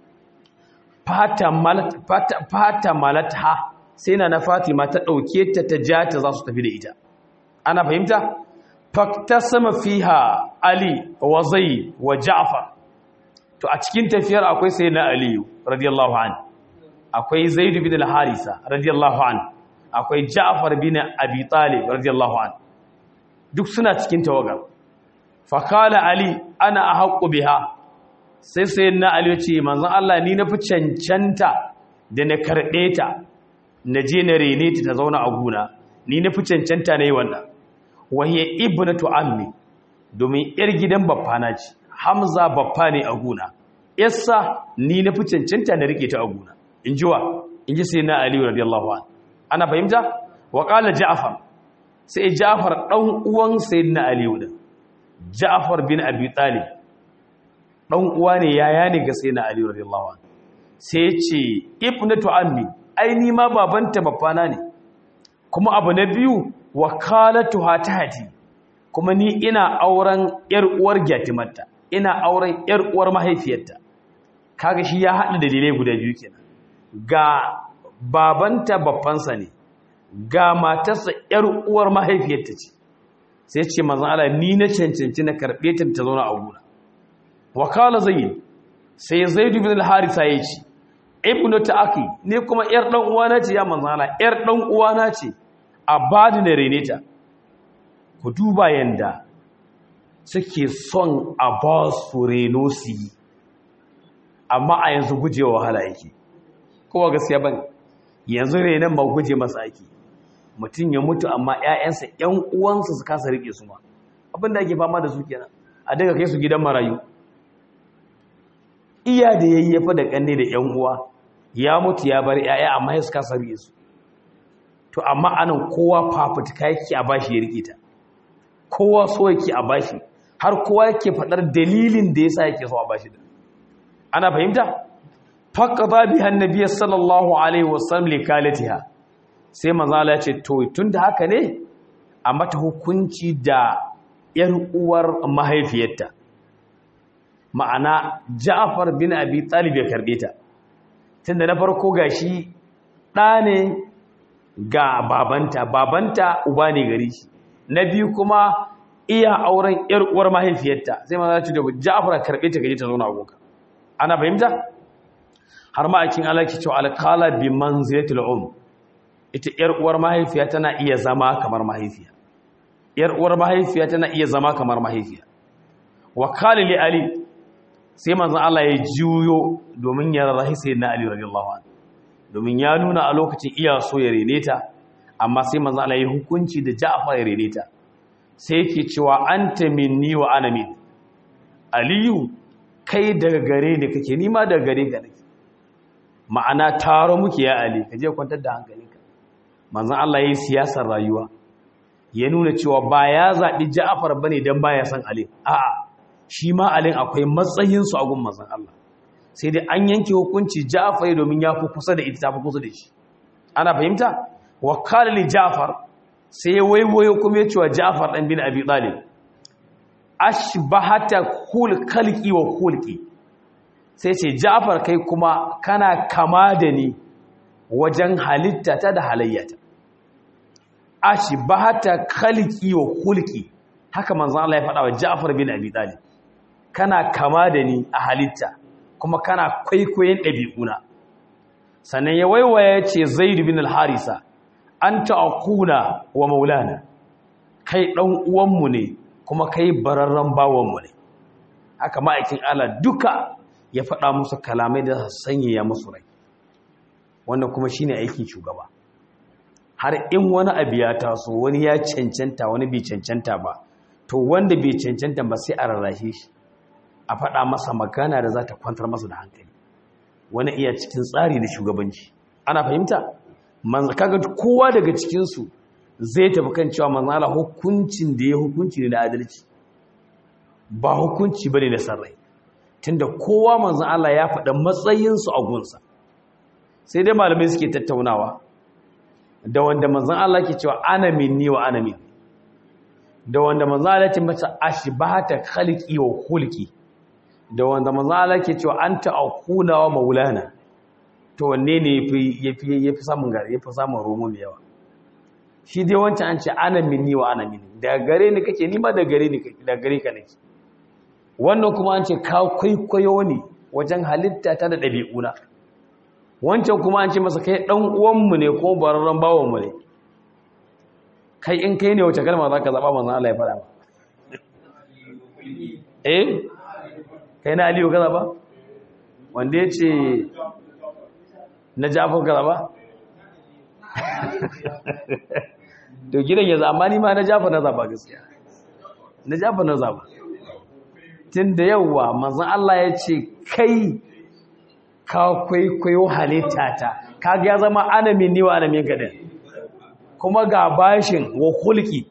fata malat fata, fata malatha sai na na fatima ta dauke ta ta ja ta za su tafi da ita ana fahimta faktasama fiha ali wa zai wa ja'far to a cikin tafiyar akwai sai na ali radiyallahu an akwai zaid bin al-harisa radiyallahu an akwai ja'far bin abi talib radiyallahu an duk suna cikin tawagar fakala ali ana ahqqu biha sai sai na ali ya ce manzon Allah ni na fi cancanta da na karbe ta na je na rene ta ta zauna a guna ni na fi cancanta na yi wannan wahiyar ibnatu ammi domin yar gidan baffana ce hamza baffa ne a guna yassa ni na fi cancanta na rike ta a guna in ji wa in ji sai na aliyu radiyallahu an ana fahimta wa qala ja'far sai ja'far dan uwan sayyidina aliyu din ja'far bin abi talib dan uwa ne yaya ne ga sayyidina aliyu radiyallahu an sai ya ce ibnatu ammi ai ni ma babanta baffana ne kuma abu na biyu wakalatuha tahti kuma ni ina auren yar uwar gyatimarta ina auren yar uwar mahaifiyarta kaga shi ya haɗa dalilai guda biyu kenan ga babanta babbansa ne ga matarsa yar uwar mahaifiyarta ce sai ce manzon Allah ni na cancanci na karbe ta ta zauna a gura wakala zaid sai zaid ibn al-harisa ya ce ibnu ta'aki ni kuma yar dan uwana ce ya manzon Allah yar dan uwana ce a bada na rene ta ku duba yanda suke son a ba su reno su yi amma a yanzu gujewa wahala yake kowa gaskiya ban yanzu renon ma guje masa ake mutum ya mutu amma 'ya'yansa 'yan uwansa su kasa rike su ma abinda ake fama da su kenan a daga kai su gidan marayu iya da yayyafa da kanne da 'yan uwa ya mutu ya bar 'ya'ya amma ya su kasa rike su to amma anan kowa fafutuka yake a bashi ya rike ta kowa so yake a bashi har kowa yake faɗar dalilin da yasa yake so a bashi da ana fahimta faqada biha annabiy sallallahu alaihi wasallam likalatiha sai manzo Allah ya ce to tunda haka ne a mata hukunci da yar uwar mahaifiyarta ma'ana Ja'far bin Abi Talib ya karbe ta tunda na farko gashi ɗa ne ga babanta babanta uba ne gari shi na biyu kuma iya auren yar uwar mahaifiyarta sai manzo ya ce da Ja'far karbe ta gaje ta zauna a gonka ana fahimta har ma akin alaki cewa alqala bi manzilatil um ita yar uwar mahaifiya tana iya zama kamar mahaifiya yar uwar mahaifiya tana iya zama kamar mahaifiya wa qala li ali sai manzon Allah ya juyo domin ya rarrahi sayyidina Ali radiyallahu anhu domin ya nuna a lokacin iya so ya rene ta amma sai manzon Allah ya hukunci da Ja'far ya rene ta sai yake cewa anta minni wa ana min Aliyu kai daga gare ne kake ni ma daga gare ka nake ma'ana taro muke ya Ali ka je kwantar da hankalinka manzon Allah yayin siyasar rayuwa ya nuna cewa ba ya zaɓi Ja'far bane dan baya san Ali a'a shi ma Ali akwai matsayin su a gun manzon Allah sai dai an yanke hukunci Ja'far domin ya fi kusa da ita ta fi kusa da shi ana fahimta wa qala li Ja'far sai ya waiwayo kuma ya ce wa Ja'far dan bin Abi Talib ashbahata kul khalqi wa khulqi sai ce Ja'far kai kuma kana kama da ni wajen halitta ta da halayyata ashbahata khalqi wa khulqi haka manzon Allah ya faɗa wa Ja'far bin Abi Talib kana kama da ni a halitta kuma kana kwaikwayon ɗabi'una sannan ya waiwaya ya ce Zaid bin al-Harisa anta aquna wa maulana kai dan uwanmu ne kuma kai bararren bawanmu ne haka ma'aikin Allah duka ya faɗa musu kalamai da sanyaya musu rai wannan kuma shine aikin shugaba har in wani abu ya taso wani ya cancanta wani bai cancanta ba to wanda bai cancanta ba sai a rarrashe shi a faɗa masa magana da za ta kwantar masa da hankali wani iya cikin tsari da shugabanci ana fahimta kaga kowa daga cikinsu zai tafi kan cewa manzala hukuncin da ya hukunci ne na adalci ba hukunci bane na sarrai tunda kowa manzon Allah ya faɗa matsayinsu a gunsa sai dai malamai suke tattaunawa da wanda manzon Allah ke cewa ana minni wa ana min da wanda manzon Allah ce masa ashbahata khalqi wa khulqi da wanda manzon Allah ke cewa anta aquna wa maulana to wanne ne yafi yafi samun gari yafi samun romo mai yawa shi dai wancan an ce ana minni wa ana minni da gare ni kake ni ma da gare ni da gare ka nake wannan kuma an ce ka kwaikwayo ne wajen halitta ta da ɗabi'una wancan kuma an ce masa kai ɗan uwanmu ne ko bararren bawanmu ne kai in kai ne wace kalma za ka zaɓa manzan Allah ya faɗa ba eh kai na aliyu ka zaɓa wanda ya ce na jafar ka zaɓa to gidan ya zama ni ma na jafa na zaba gaskiya na jafa na zaba tun da yawwa manzan Allah ya ce kai ka kwaikwayo halitta ta kaga ya zama ana minni wa ana minka din kuma ga bashin wa hulki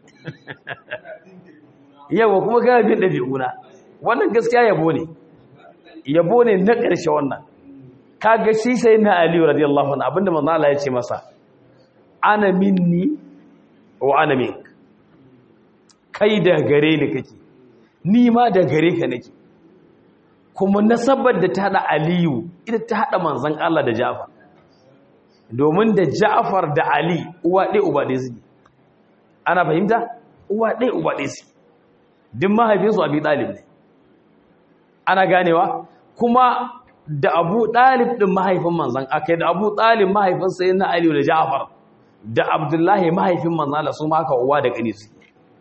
yawa kuma ga bin dabi'una wannan gaskiya yabo ne yabo ne na ƙarshe wannan kaga shi sai na Ali radiyallahu anhu abinda manzan Allah ya ce masa ana minni wa ana mink kai da gare ni kake ni ma da gare ka nake kuma nasabar da ta hada aliyu ita ta hada manzon Allah da Ja'far domin da Ja'far da Ali uwa ɗaya uba ɗaya suke ana fahimta uwa ɗaya uba ɗaya suke duk mahaifinsu Abi Talib ne ana ganewa kuma da Abu Talib din mahaifin manzon akai da Abu Talib mahaifin sayyidina Ali da Ja'far da abdullahi mahaifin manzala su maka uwa da ƙani su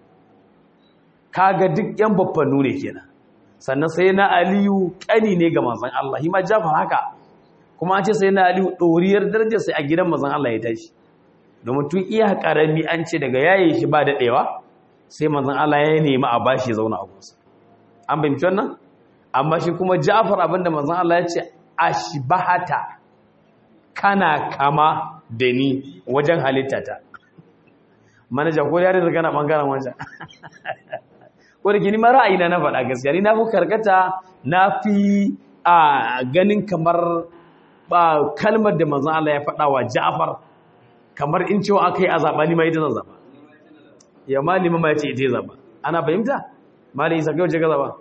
kaga duk yan baffanu ne kenan sannan sai na aliyu ƙani ne ga manzan Allah shi ma jafar haka kuma an ce sai na aliyu ɗoriyar darajar sai a gidan manzan Allah ya tashi domin tun iya ƙarami an ce daga yaye shi ba daɗewa sai manzan Allah ya nemi a bashi ya zauna a kusa an fahimci wannan amma shi kuma jafar abinda manzan Allah ya ce ashbahata kana kama da ni wajen halittata manaja ko yare da kana bangaren wancan ko da gini mara ra'ayina na faɗa gaskiya ni na fi karkata na fi a ganin kamar ba kalmar da manzon Allah ya faɗa wa Ja'far kamar in cewa aka yi a zaɓa ni ma ita zan zaɓa ya malima ma ya ce ita zaɓa ana fahimta malin isa kai wace ga zaɓa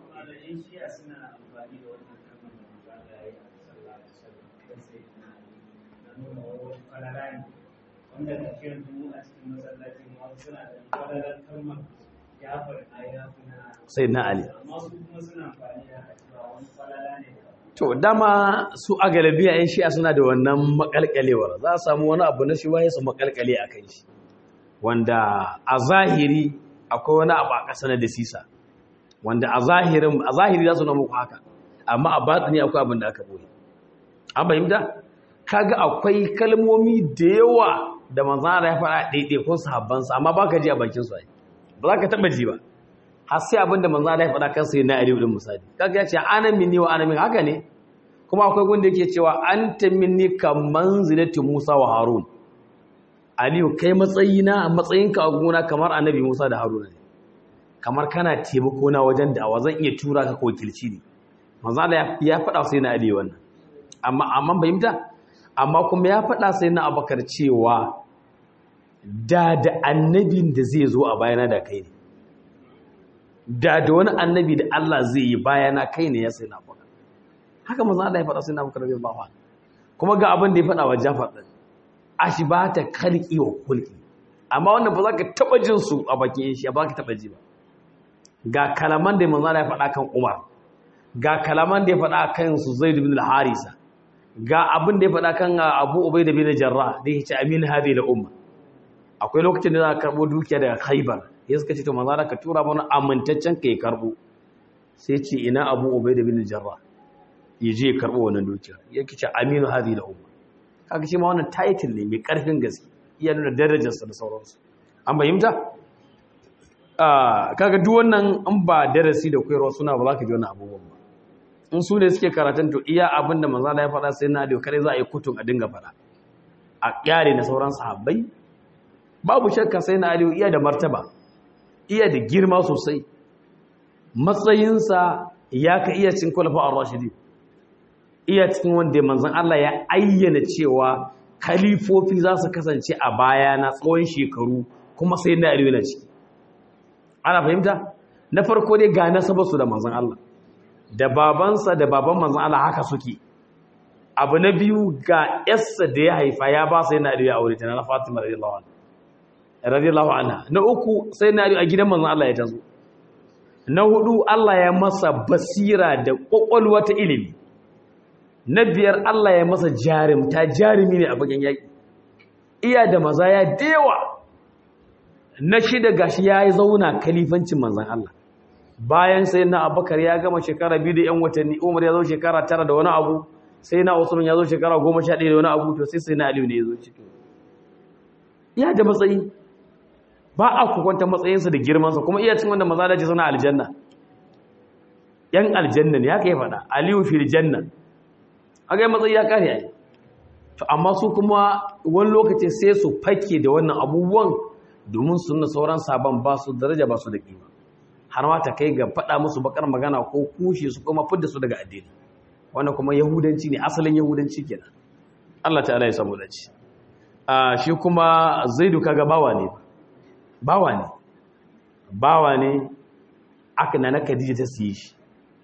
wanda ka kira mu a cikin masallacin wasu suna da kwararar kalmar jafar a yafi na sai na ali amma su kuma suna amfani da cewa wani kwalala ne to dama su a galabiya yan shi'a suna da wannan makalkalewar za a samu wani abu na shi waye su makalkale a kan shi wanda a zahiri akwai wani abu a ƙasa na dasisa wanda a zahirin a zahiri za su na muku haka amma a batsini akwai abin da aka boye an fahimta kaga akwai kalmomi da yawa da manzon Allah ya faɗa ɗaiɗaikun sahabbansa amma baka ji a bakin su ai ba za ka taɓa ji ba har sai abin da manzon Allah ya faɗa kansa yana ariyu din misali kaga ya ce ana minni wa ana min haka ne kuma akwai gunda yake cewa anta minni kaman zinati Musa wa Harun Aliyu kai matsayina matsayinka a gona kamar annabi Musa da Haruna ne kamar kana taimako na wajen da'awa zan iya tura ka ko wakilci ne manzo Allah ya faɗa sai na Aliyu wannan amma amma fahimta amma kuma ya faɗa sai na Abubakar cewa da da annabin da zai zo a bayana da kai ne da da wani annabi da Allah zai yi bayana kai ne ya sai na Abubakar haka manzo Allah ya faɗa sai na Abubakar radiyallahu anhu kuma ga abin da ya faɗa wa Jafar din ashibata khalqi wa khulqi amma wannan ba za ka taba jin su a bakin shi ba ka taba ji ba ga kalaman da manzo ya faɗa kan Umar ga kalaman da ya faɗa kan su Zaid ibn al-Harisa ga abin da ya faɗa kan Abu Ubaida bin Jarrah da yake amin hadi da umma akwai lokacin da za ka karbo dukiya daga Khaibar ya suka ce to manzo ka tura mana amintaccen ka ya karbo sai ce ina Abu Ubaida bin Jarrah yaje ya karbo wannan dukiya yake ce aminu hadi da umma kaga shi ma wannan title ne mai karfin gaske iya nuna darajarsa da sauransu an bayyanta kaga duk wannan in ba darasi da koyarwa suna ba za ka ji wannan abubuwan ba in su ne suke karatun to iya abin da manzo ya faɗa sai na da kare za a yi kutun a dinga faɗa a kyare na sauran sahabbai babu shakka sai na aliyu iya da martaba iya da girma sosai matsayinsa ya ka iya cin kwalafa a rashidi iya cikin wanda manzon Allah ya ayyana cewa kalifofi za su kasance a baya na tsawon shekaru kuma sai na aliyu na ciki ana fahimta na farko dai ga nasabarsu da manzon Allah da babansa da baban manzon Allah haka suke abu na biyu ga yarsa da ya haifa ya ba sai na aliyu a aure ta na Fatima radiyallahu anha radiyallahu anha na uku sai na aliyu a gidan manzon Allah ya tazo na hudu Allah ya masa basira da kwakwalwa ta ilimi na biyar Allah ya masa jarumta jarumi ne a bakin yaƙi iya da maza ya dewa na shida gashi ya yi zauna kalifancin manzan Allah bayan sai na abakar ya gama shekara biyu da yan watanni umar ya zo shekara tara da wani abu sai na usman ya zo shekara goma sha ɗaya da wani abu to sai sai na aliyu ne ya zo cikin iya da matsayi ba a kukwanta matsayinsa da girmansa kuma iya cin wanda maza da ce suna aljanna yan aljanna ne haka ya faɗa aliyu fil janna a ga matsayi ya kare ai to amma su kuma wani lokaci sai su fake da wannan abubuwan domin su nuna sauran sabon ba su daraja ba su da kima har ma ta kai ga faɗa musu bakar magana ko kushe su kuma fidda su daga addini wannan kuma yahudanci ne asalin yahudanci kenan Allah ta'ala ya samu dace a shi kuma zaidu kaga bawa ne bawa ne bawa ne aka nana Khadija ta siye shi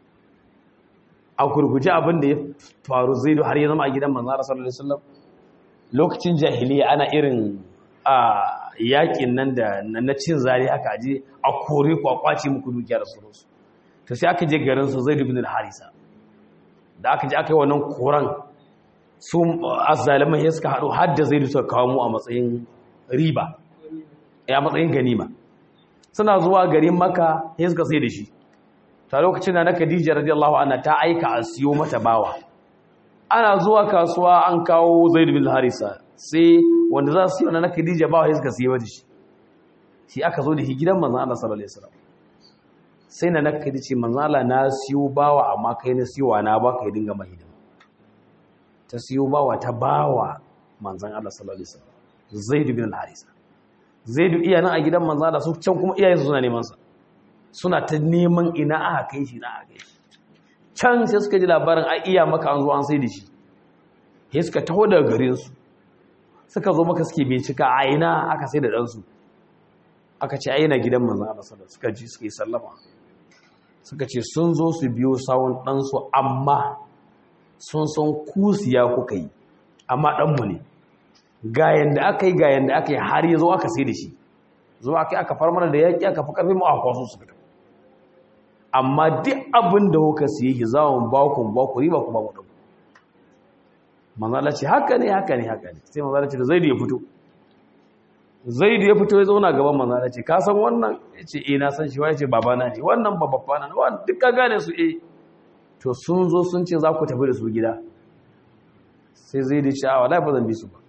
a gurguje abin da ya faru zaidu har ya zama a gidan manzara sallallahu alaihi wasallam lokacin jahiliya ana irin a yakin nan da na cin zari aka aje a kore ku a kwace muku dukiya da sauransu to sai aka je garin su zaidu bin al-harisa da aka je aka yi wannan koran su azzaliman ya suka haɗu har da zaidu suka kawo mu a matsayin riba ya matsayin ganima suna zuwa garin maka ya suka sai da shi ta lokacin da na Khadija radiyallahu anha ta aika a siyo mata bawa ana zuwa kasuwa an kawo Zaid bin Harisa sai wanda za su siyo na Khadija bawa sai suka siyo da shi shi aka zo da shi gidan manzon Allah sallallahu alaihi wasallam sai na Khadija ce manzon Allah na siyo bawa amma kai na siyo na baka ya dinga mai ta siyo bawa ta bawa manzon Allah sallallahu alaihi wasallam Zaid bin Harisa Zaid iya nan a gidan manzon Allah su can kuma iyayensu suna neman sa suna ta neman ina aka kai shi na aka kai shi can sai suka ji labarin a iya maka an zo an sai da shi sai suka taho daga garinsu suka zo maka suke bincika a ina aka sai da ɗansu aka ce a yana gidan manzan Allah sallallahu suka ji suka yi sallama suka ce sun zo su biyo sawun ɗansu amma sun san kusiya kuka yi amma ɗanmu ne ga yanda aka yi ga yanda aka yi har ya zo aka sai da shi zo aka yi aka far mana da yaƙi aka fi ƙarfi mu a kwaso su fita amma duk abin da kuka siye shi za mu ba ku ba ku riba ku ba mu ɗauku manzala ce haka ne haka ne haka ne sai manzala ce da zaidu ya fito zaidu ya fito ya zauna gaban manzala ce ka san wannan ya ce eh na san shi wa ya ce babana ne wannan ba babana ne wannan duk ka gane su eh to sun zo sun ce za ku tafi da su gida sai zai da cewa wallahi ba zan bi su ba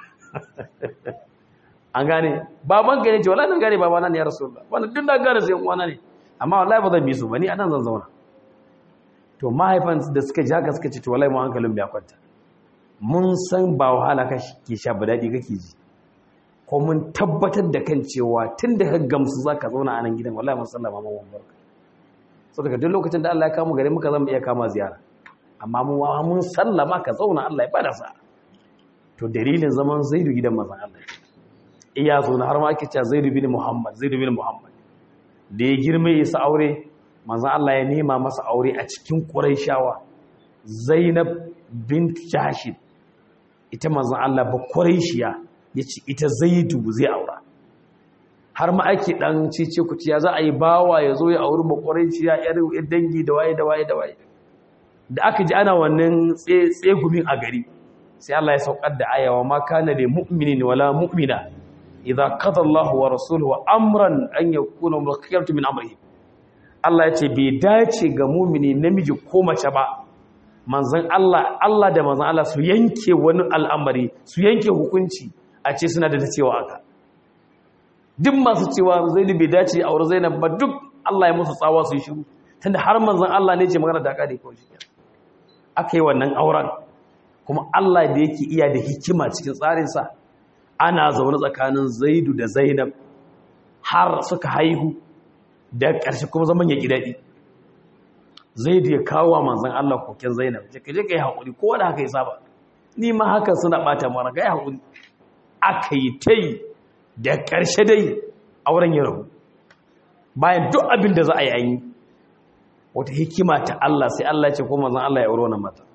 an gane baban gane ce wallahi nan gane babana ne ya rasulullah wannan duk na gane sai uwana ne amma wallahi ba zan bi su ba ni anan zan zauna to mahaifan da suka ji haka suka ce to wallahi mu hankalin bai kwanta mun san ba wahala ka ke sha ba daɗi kake ji ko mun tabbatar da kan cewa tun da ka gamsu za ka zauna a nan gidan wallahi mun sallama ma wani barka so daga duk lokacin da Allah ya kama gare muka zama iya kama ziyara amma mu wa mun sallama ka zauna Allah ya bada sa to dalilin zaman Zaidu gidan manzon Allah iya zo na har ma ake cewa Zaidu bin Muhammad Zaidu bin Muhammad da ya girme ya sa aure manzon Allah ya nema masa aure a cikin Qurayshawa Zainab bint Jahsh ita manzon Allah ba Qurayshiya yace ita Zaidu zai aura har ma ake dan cece kuciya za a yi bawa ya zo ya auri ba Qurayshiya yar dangi da waye da waye da waye da aka ji ana wannan tsegumin a gari sai Allah ya saukar da ayawa ma kana da mu'minin wala mu'mina idza qada Allahu wa rasuluhu amran an yakuna mulkiyatu min amrihi Allah ya ce bai dace ga mu'mini namiji ko mace ba manzon Allah Allah da manzon Allah su yanke wani al'amari su yanke hukunci a ce suna da cewa aka duk masu cewa Zaid bai dace aure Zainab ba duk Allah ya musu tsawa su yi shiru tunda har manzon Allah ne ce magana da kare ko shi aka yi wannan auren kuma Allah da yake iya da hikima cikin tsarinsa ana zaune tsakanin Zaidu da Zainab har suka haihu da ƙarshe kuma zaman ya ƙi daɗi Zaidu ya kawo wa manzon Allah koken Zainab ce ka je ka yi haƙuri ko da haka ya saba ni ma haka suna ɓata mara ka yi haƙuri aka yi ta yi da ƙarshe dai auren ya rabu bayan duk abin da za a yi an yi wata hikima ta Allah sai Allah ce ko manzon Allah ya aure wannan mata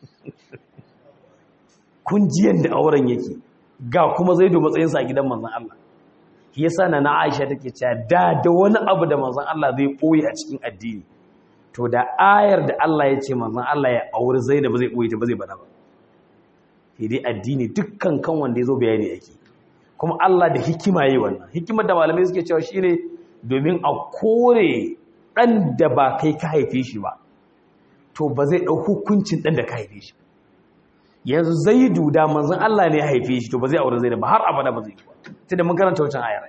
kun ji yanda auren yake ga kuma zai do matsayin sa gidan manzon Allah shi yasa na Aisha take cewa da da wani abu da manzon Allah zai koyi a cikin addini to da ayar da Allah ya ce manzon Allah ya aure Zainab zai koyi ta ba zai bada ba sai dai addini dukkan kan wanda yazo bayani yake kuma Allah da hikima yayi wannan hikimar da malamai suke cewa shine domin a kore ɗan da ba kai ka haife shi ba to ba zai ɗau hukuncin ɗan da ka haife shi yanzu zai duda manzan Allah ne ya haife shi to ba zai aure zai da ba har abada ba zai yi ba ta da mun karanta wancan ayar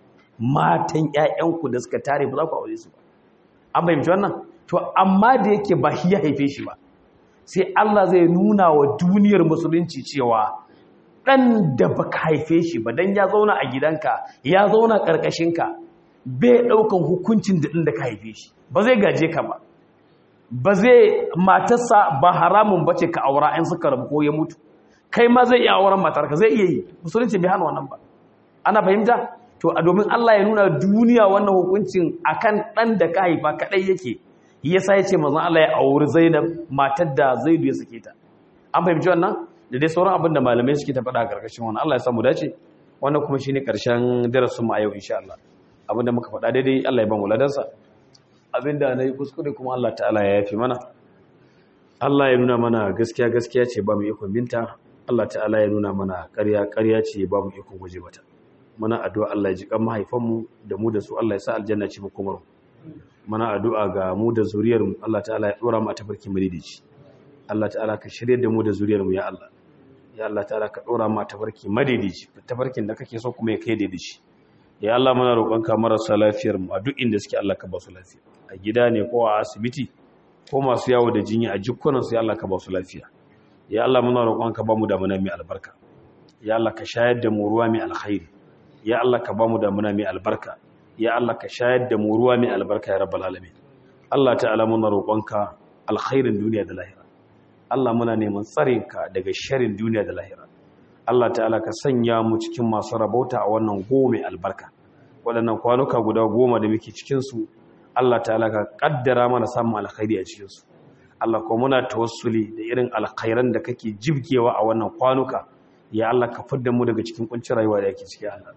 matan ƴaƴanku da suka tare ba za ku aure su ba an fahimci wannan to amma da yake ba shi ya haife shi ba sai Allah zai nuna wa duniyar musulunci cewa ɗan da ba ka haife shi ba dan ya zauna a gidanka ya zauna ƙarƙashinka bai ɗaukan hukuncin da ɗin da ka haife shi ba zai gaje ka ba ba zai matarsa ba haramun bace ka aura in suka rabu ko ya mutu kai ma zai iya auren matarka zai iya yi musulunci bai hana wannan ba ana fahimta to a domin Allah ya nuna duniya wannan hukuncin akan ɗan da ka haifa kaɗai yake yasa ya ce mazan Allah ya auri Zainab matar da Zaidu ya sake ta an fahimci wannan da dai sauran abin da malamai suke ta faɗa a ƙarƙashin wannan Allah ya samu dace wannan kuma shine ƙarshen darasin mu a yau insha Allah abinda muka faɗa daidai Allah ya ban wuladansa abinda na yi kuskure kuma Allah ta'ala ya yafi mana Allah ya nuna mana gaskiya gaskiya ce ba mu ikon binta Allah ta'ala ya nuna mana ƙarya ƙarya ce ba mu ikon guje mata muna addu'a Allah ya ji kan mahaifanmu da mu da su Allah ya sa aljanna ce mu kuma muna addu'a ga mu da zuriyar mu Allah ta'ala ya dora mu a tafarkin madidici Allah ta'ala ka shirye da mu da zuriyar mu ya Allah ya Allah ta'ala ka dora mu a tafarkin madidici tafarkin da kake so kuma ya kai da shi ya Allah muna roƙonka marasa lafiyar mu a duk inda suke Allah ka ba su lafiya a gida ne ko a asibiti ko masu yawo da jinya a jikunan su ya Allah ka ba su lafiya ya Allah muna roƙonka ba mu da muna mai albarka ya Allah ka shayar da mu ruwa mai alkhairi ya Allah ka ba mu da muna mai albarka ya Allah ka shayar da mu ruwa mai albarka ya rabbal alamin Allah ta'ala muna roƙonka alkhairin duniya da lahira Allah muna neman tsarinka daga sharrin duniya da lahira Allah ta'ala ka sanya mu cikin masu rabauta a wannan goma albarka waɗannan kwanuka guda goma da muke cikinsu Allah ta'ala ka ƙaddara mana samun alkhairi a cikinsu Allah kuma muna tawassuli da irin alkhairan da kake jibgewa a wannan kwanuka ya Allah ka fidda mu daga cikin kuncin rayuwa da ake ciki Allah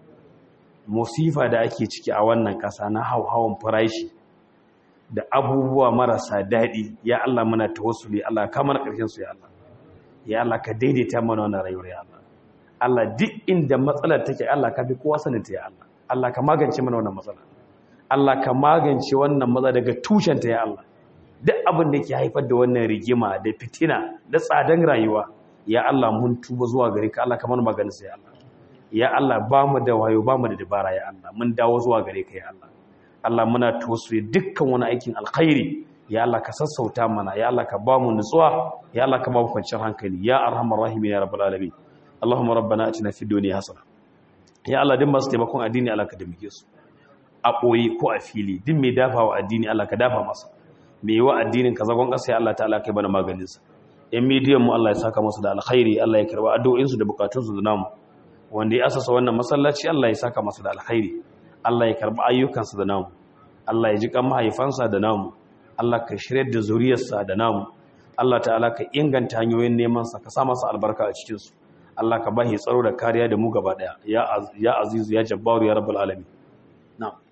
musifa da ake ciki a wannan ƙasa na hauhawan farashi da abubuwa marasa daɗi ya Allah muna tawassuli Allah ka mana ƙarshen su ya Allah ya Allah ka daidaita mana wannan rayuwar ya Allah Allah duk inda matsalar take Allah ka fi kowa saninta ya Allah Allah ka magance mana wannan matsala Allah ka magance wannan matsala daga tushenta ya Allah duk abin da ke haifar da wannan rigima da fitina da tsadan rayuwa ya Allah mun tuba zuwa gare ka Allah kamar maganin sai Allah ya Allah ba mu da wayo ba mu da dabara ya Allah mun dawo zuwa gare ka ya Allah Allah muna tosu dukkan wani aikin alkhairi ya Allah ka sassauta mana ya Allah ka ba mu nutsuwa ya Allah ka ba mu kwanciyar hankali ya arhamar rahimin ya rabbal alamin Allahumma rabbana atina fid dunya hasana ya Allah din masu taimakon addini Allah ka damike su a ɓoye ko a fili din mai dafa wa addini Allah ka dafa masa mai wa addinin ka zagon ƙasa ya Allah ta'ala kai bana maganinsa yan midiyan mu Allah ya saka masa da alkhairi Allah ya karba addu'o'insu da bukatunsu da namu wanda ya asasa wannan masallaci Allah ya saka masa da alkhairi Allah ya karba ayyukansa da namu Allah ya ji kan mahaifansa da namu Allah ka shirya da zuriyarsa da namu Allah ta'ala ka inganta hanyoyin neman sa ka sa masa albarka a cikin su Allah ka bashi tsaro da kariya da mu gaba daya ya ya azizu ya jabbaru ya rabbul alamin na'am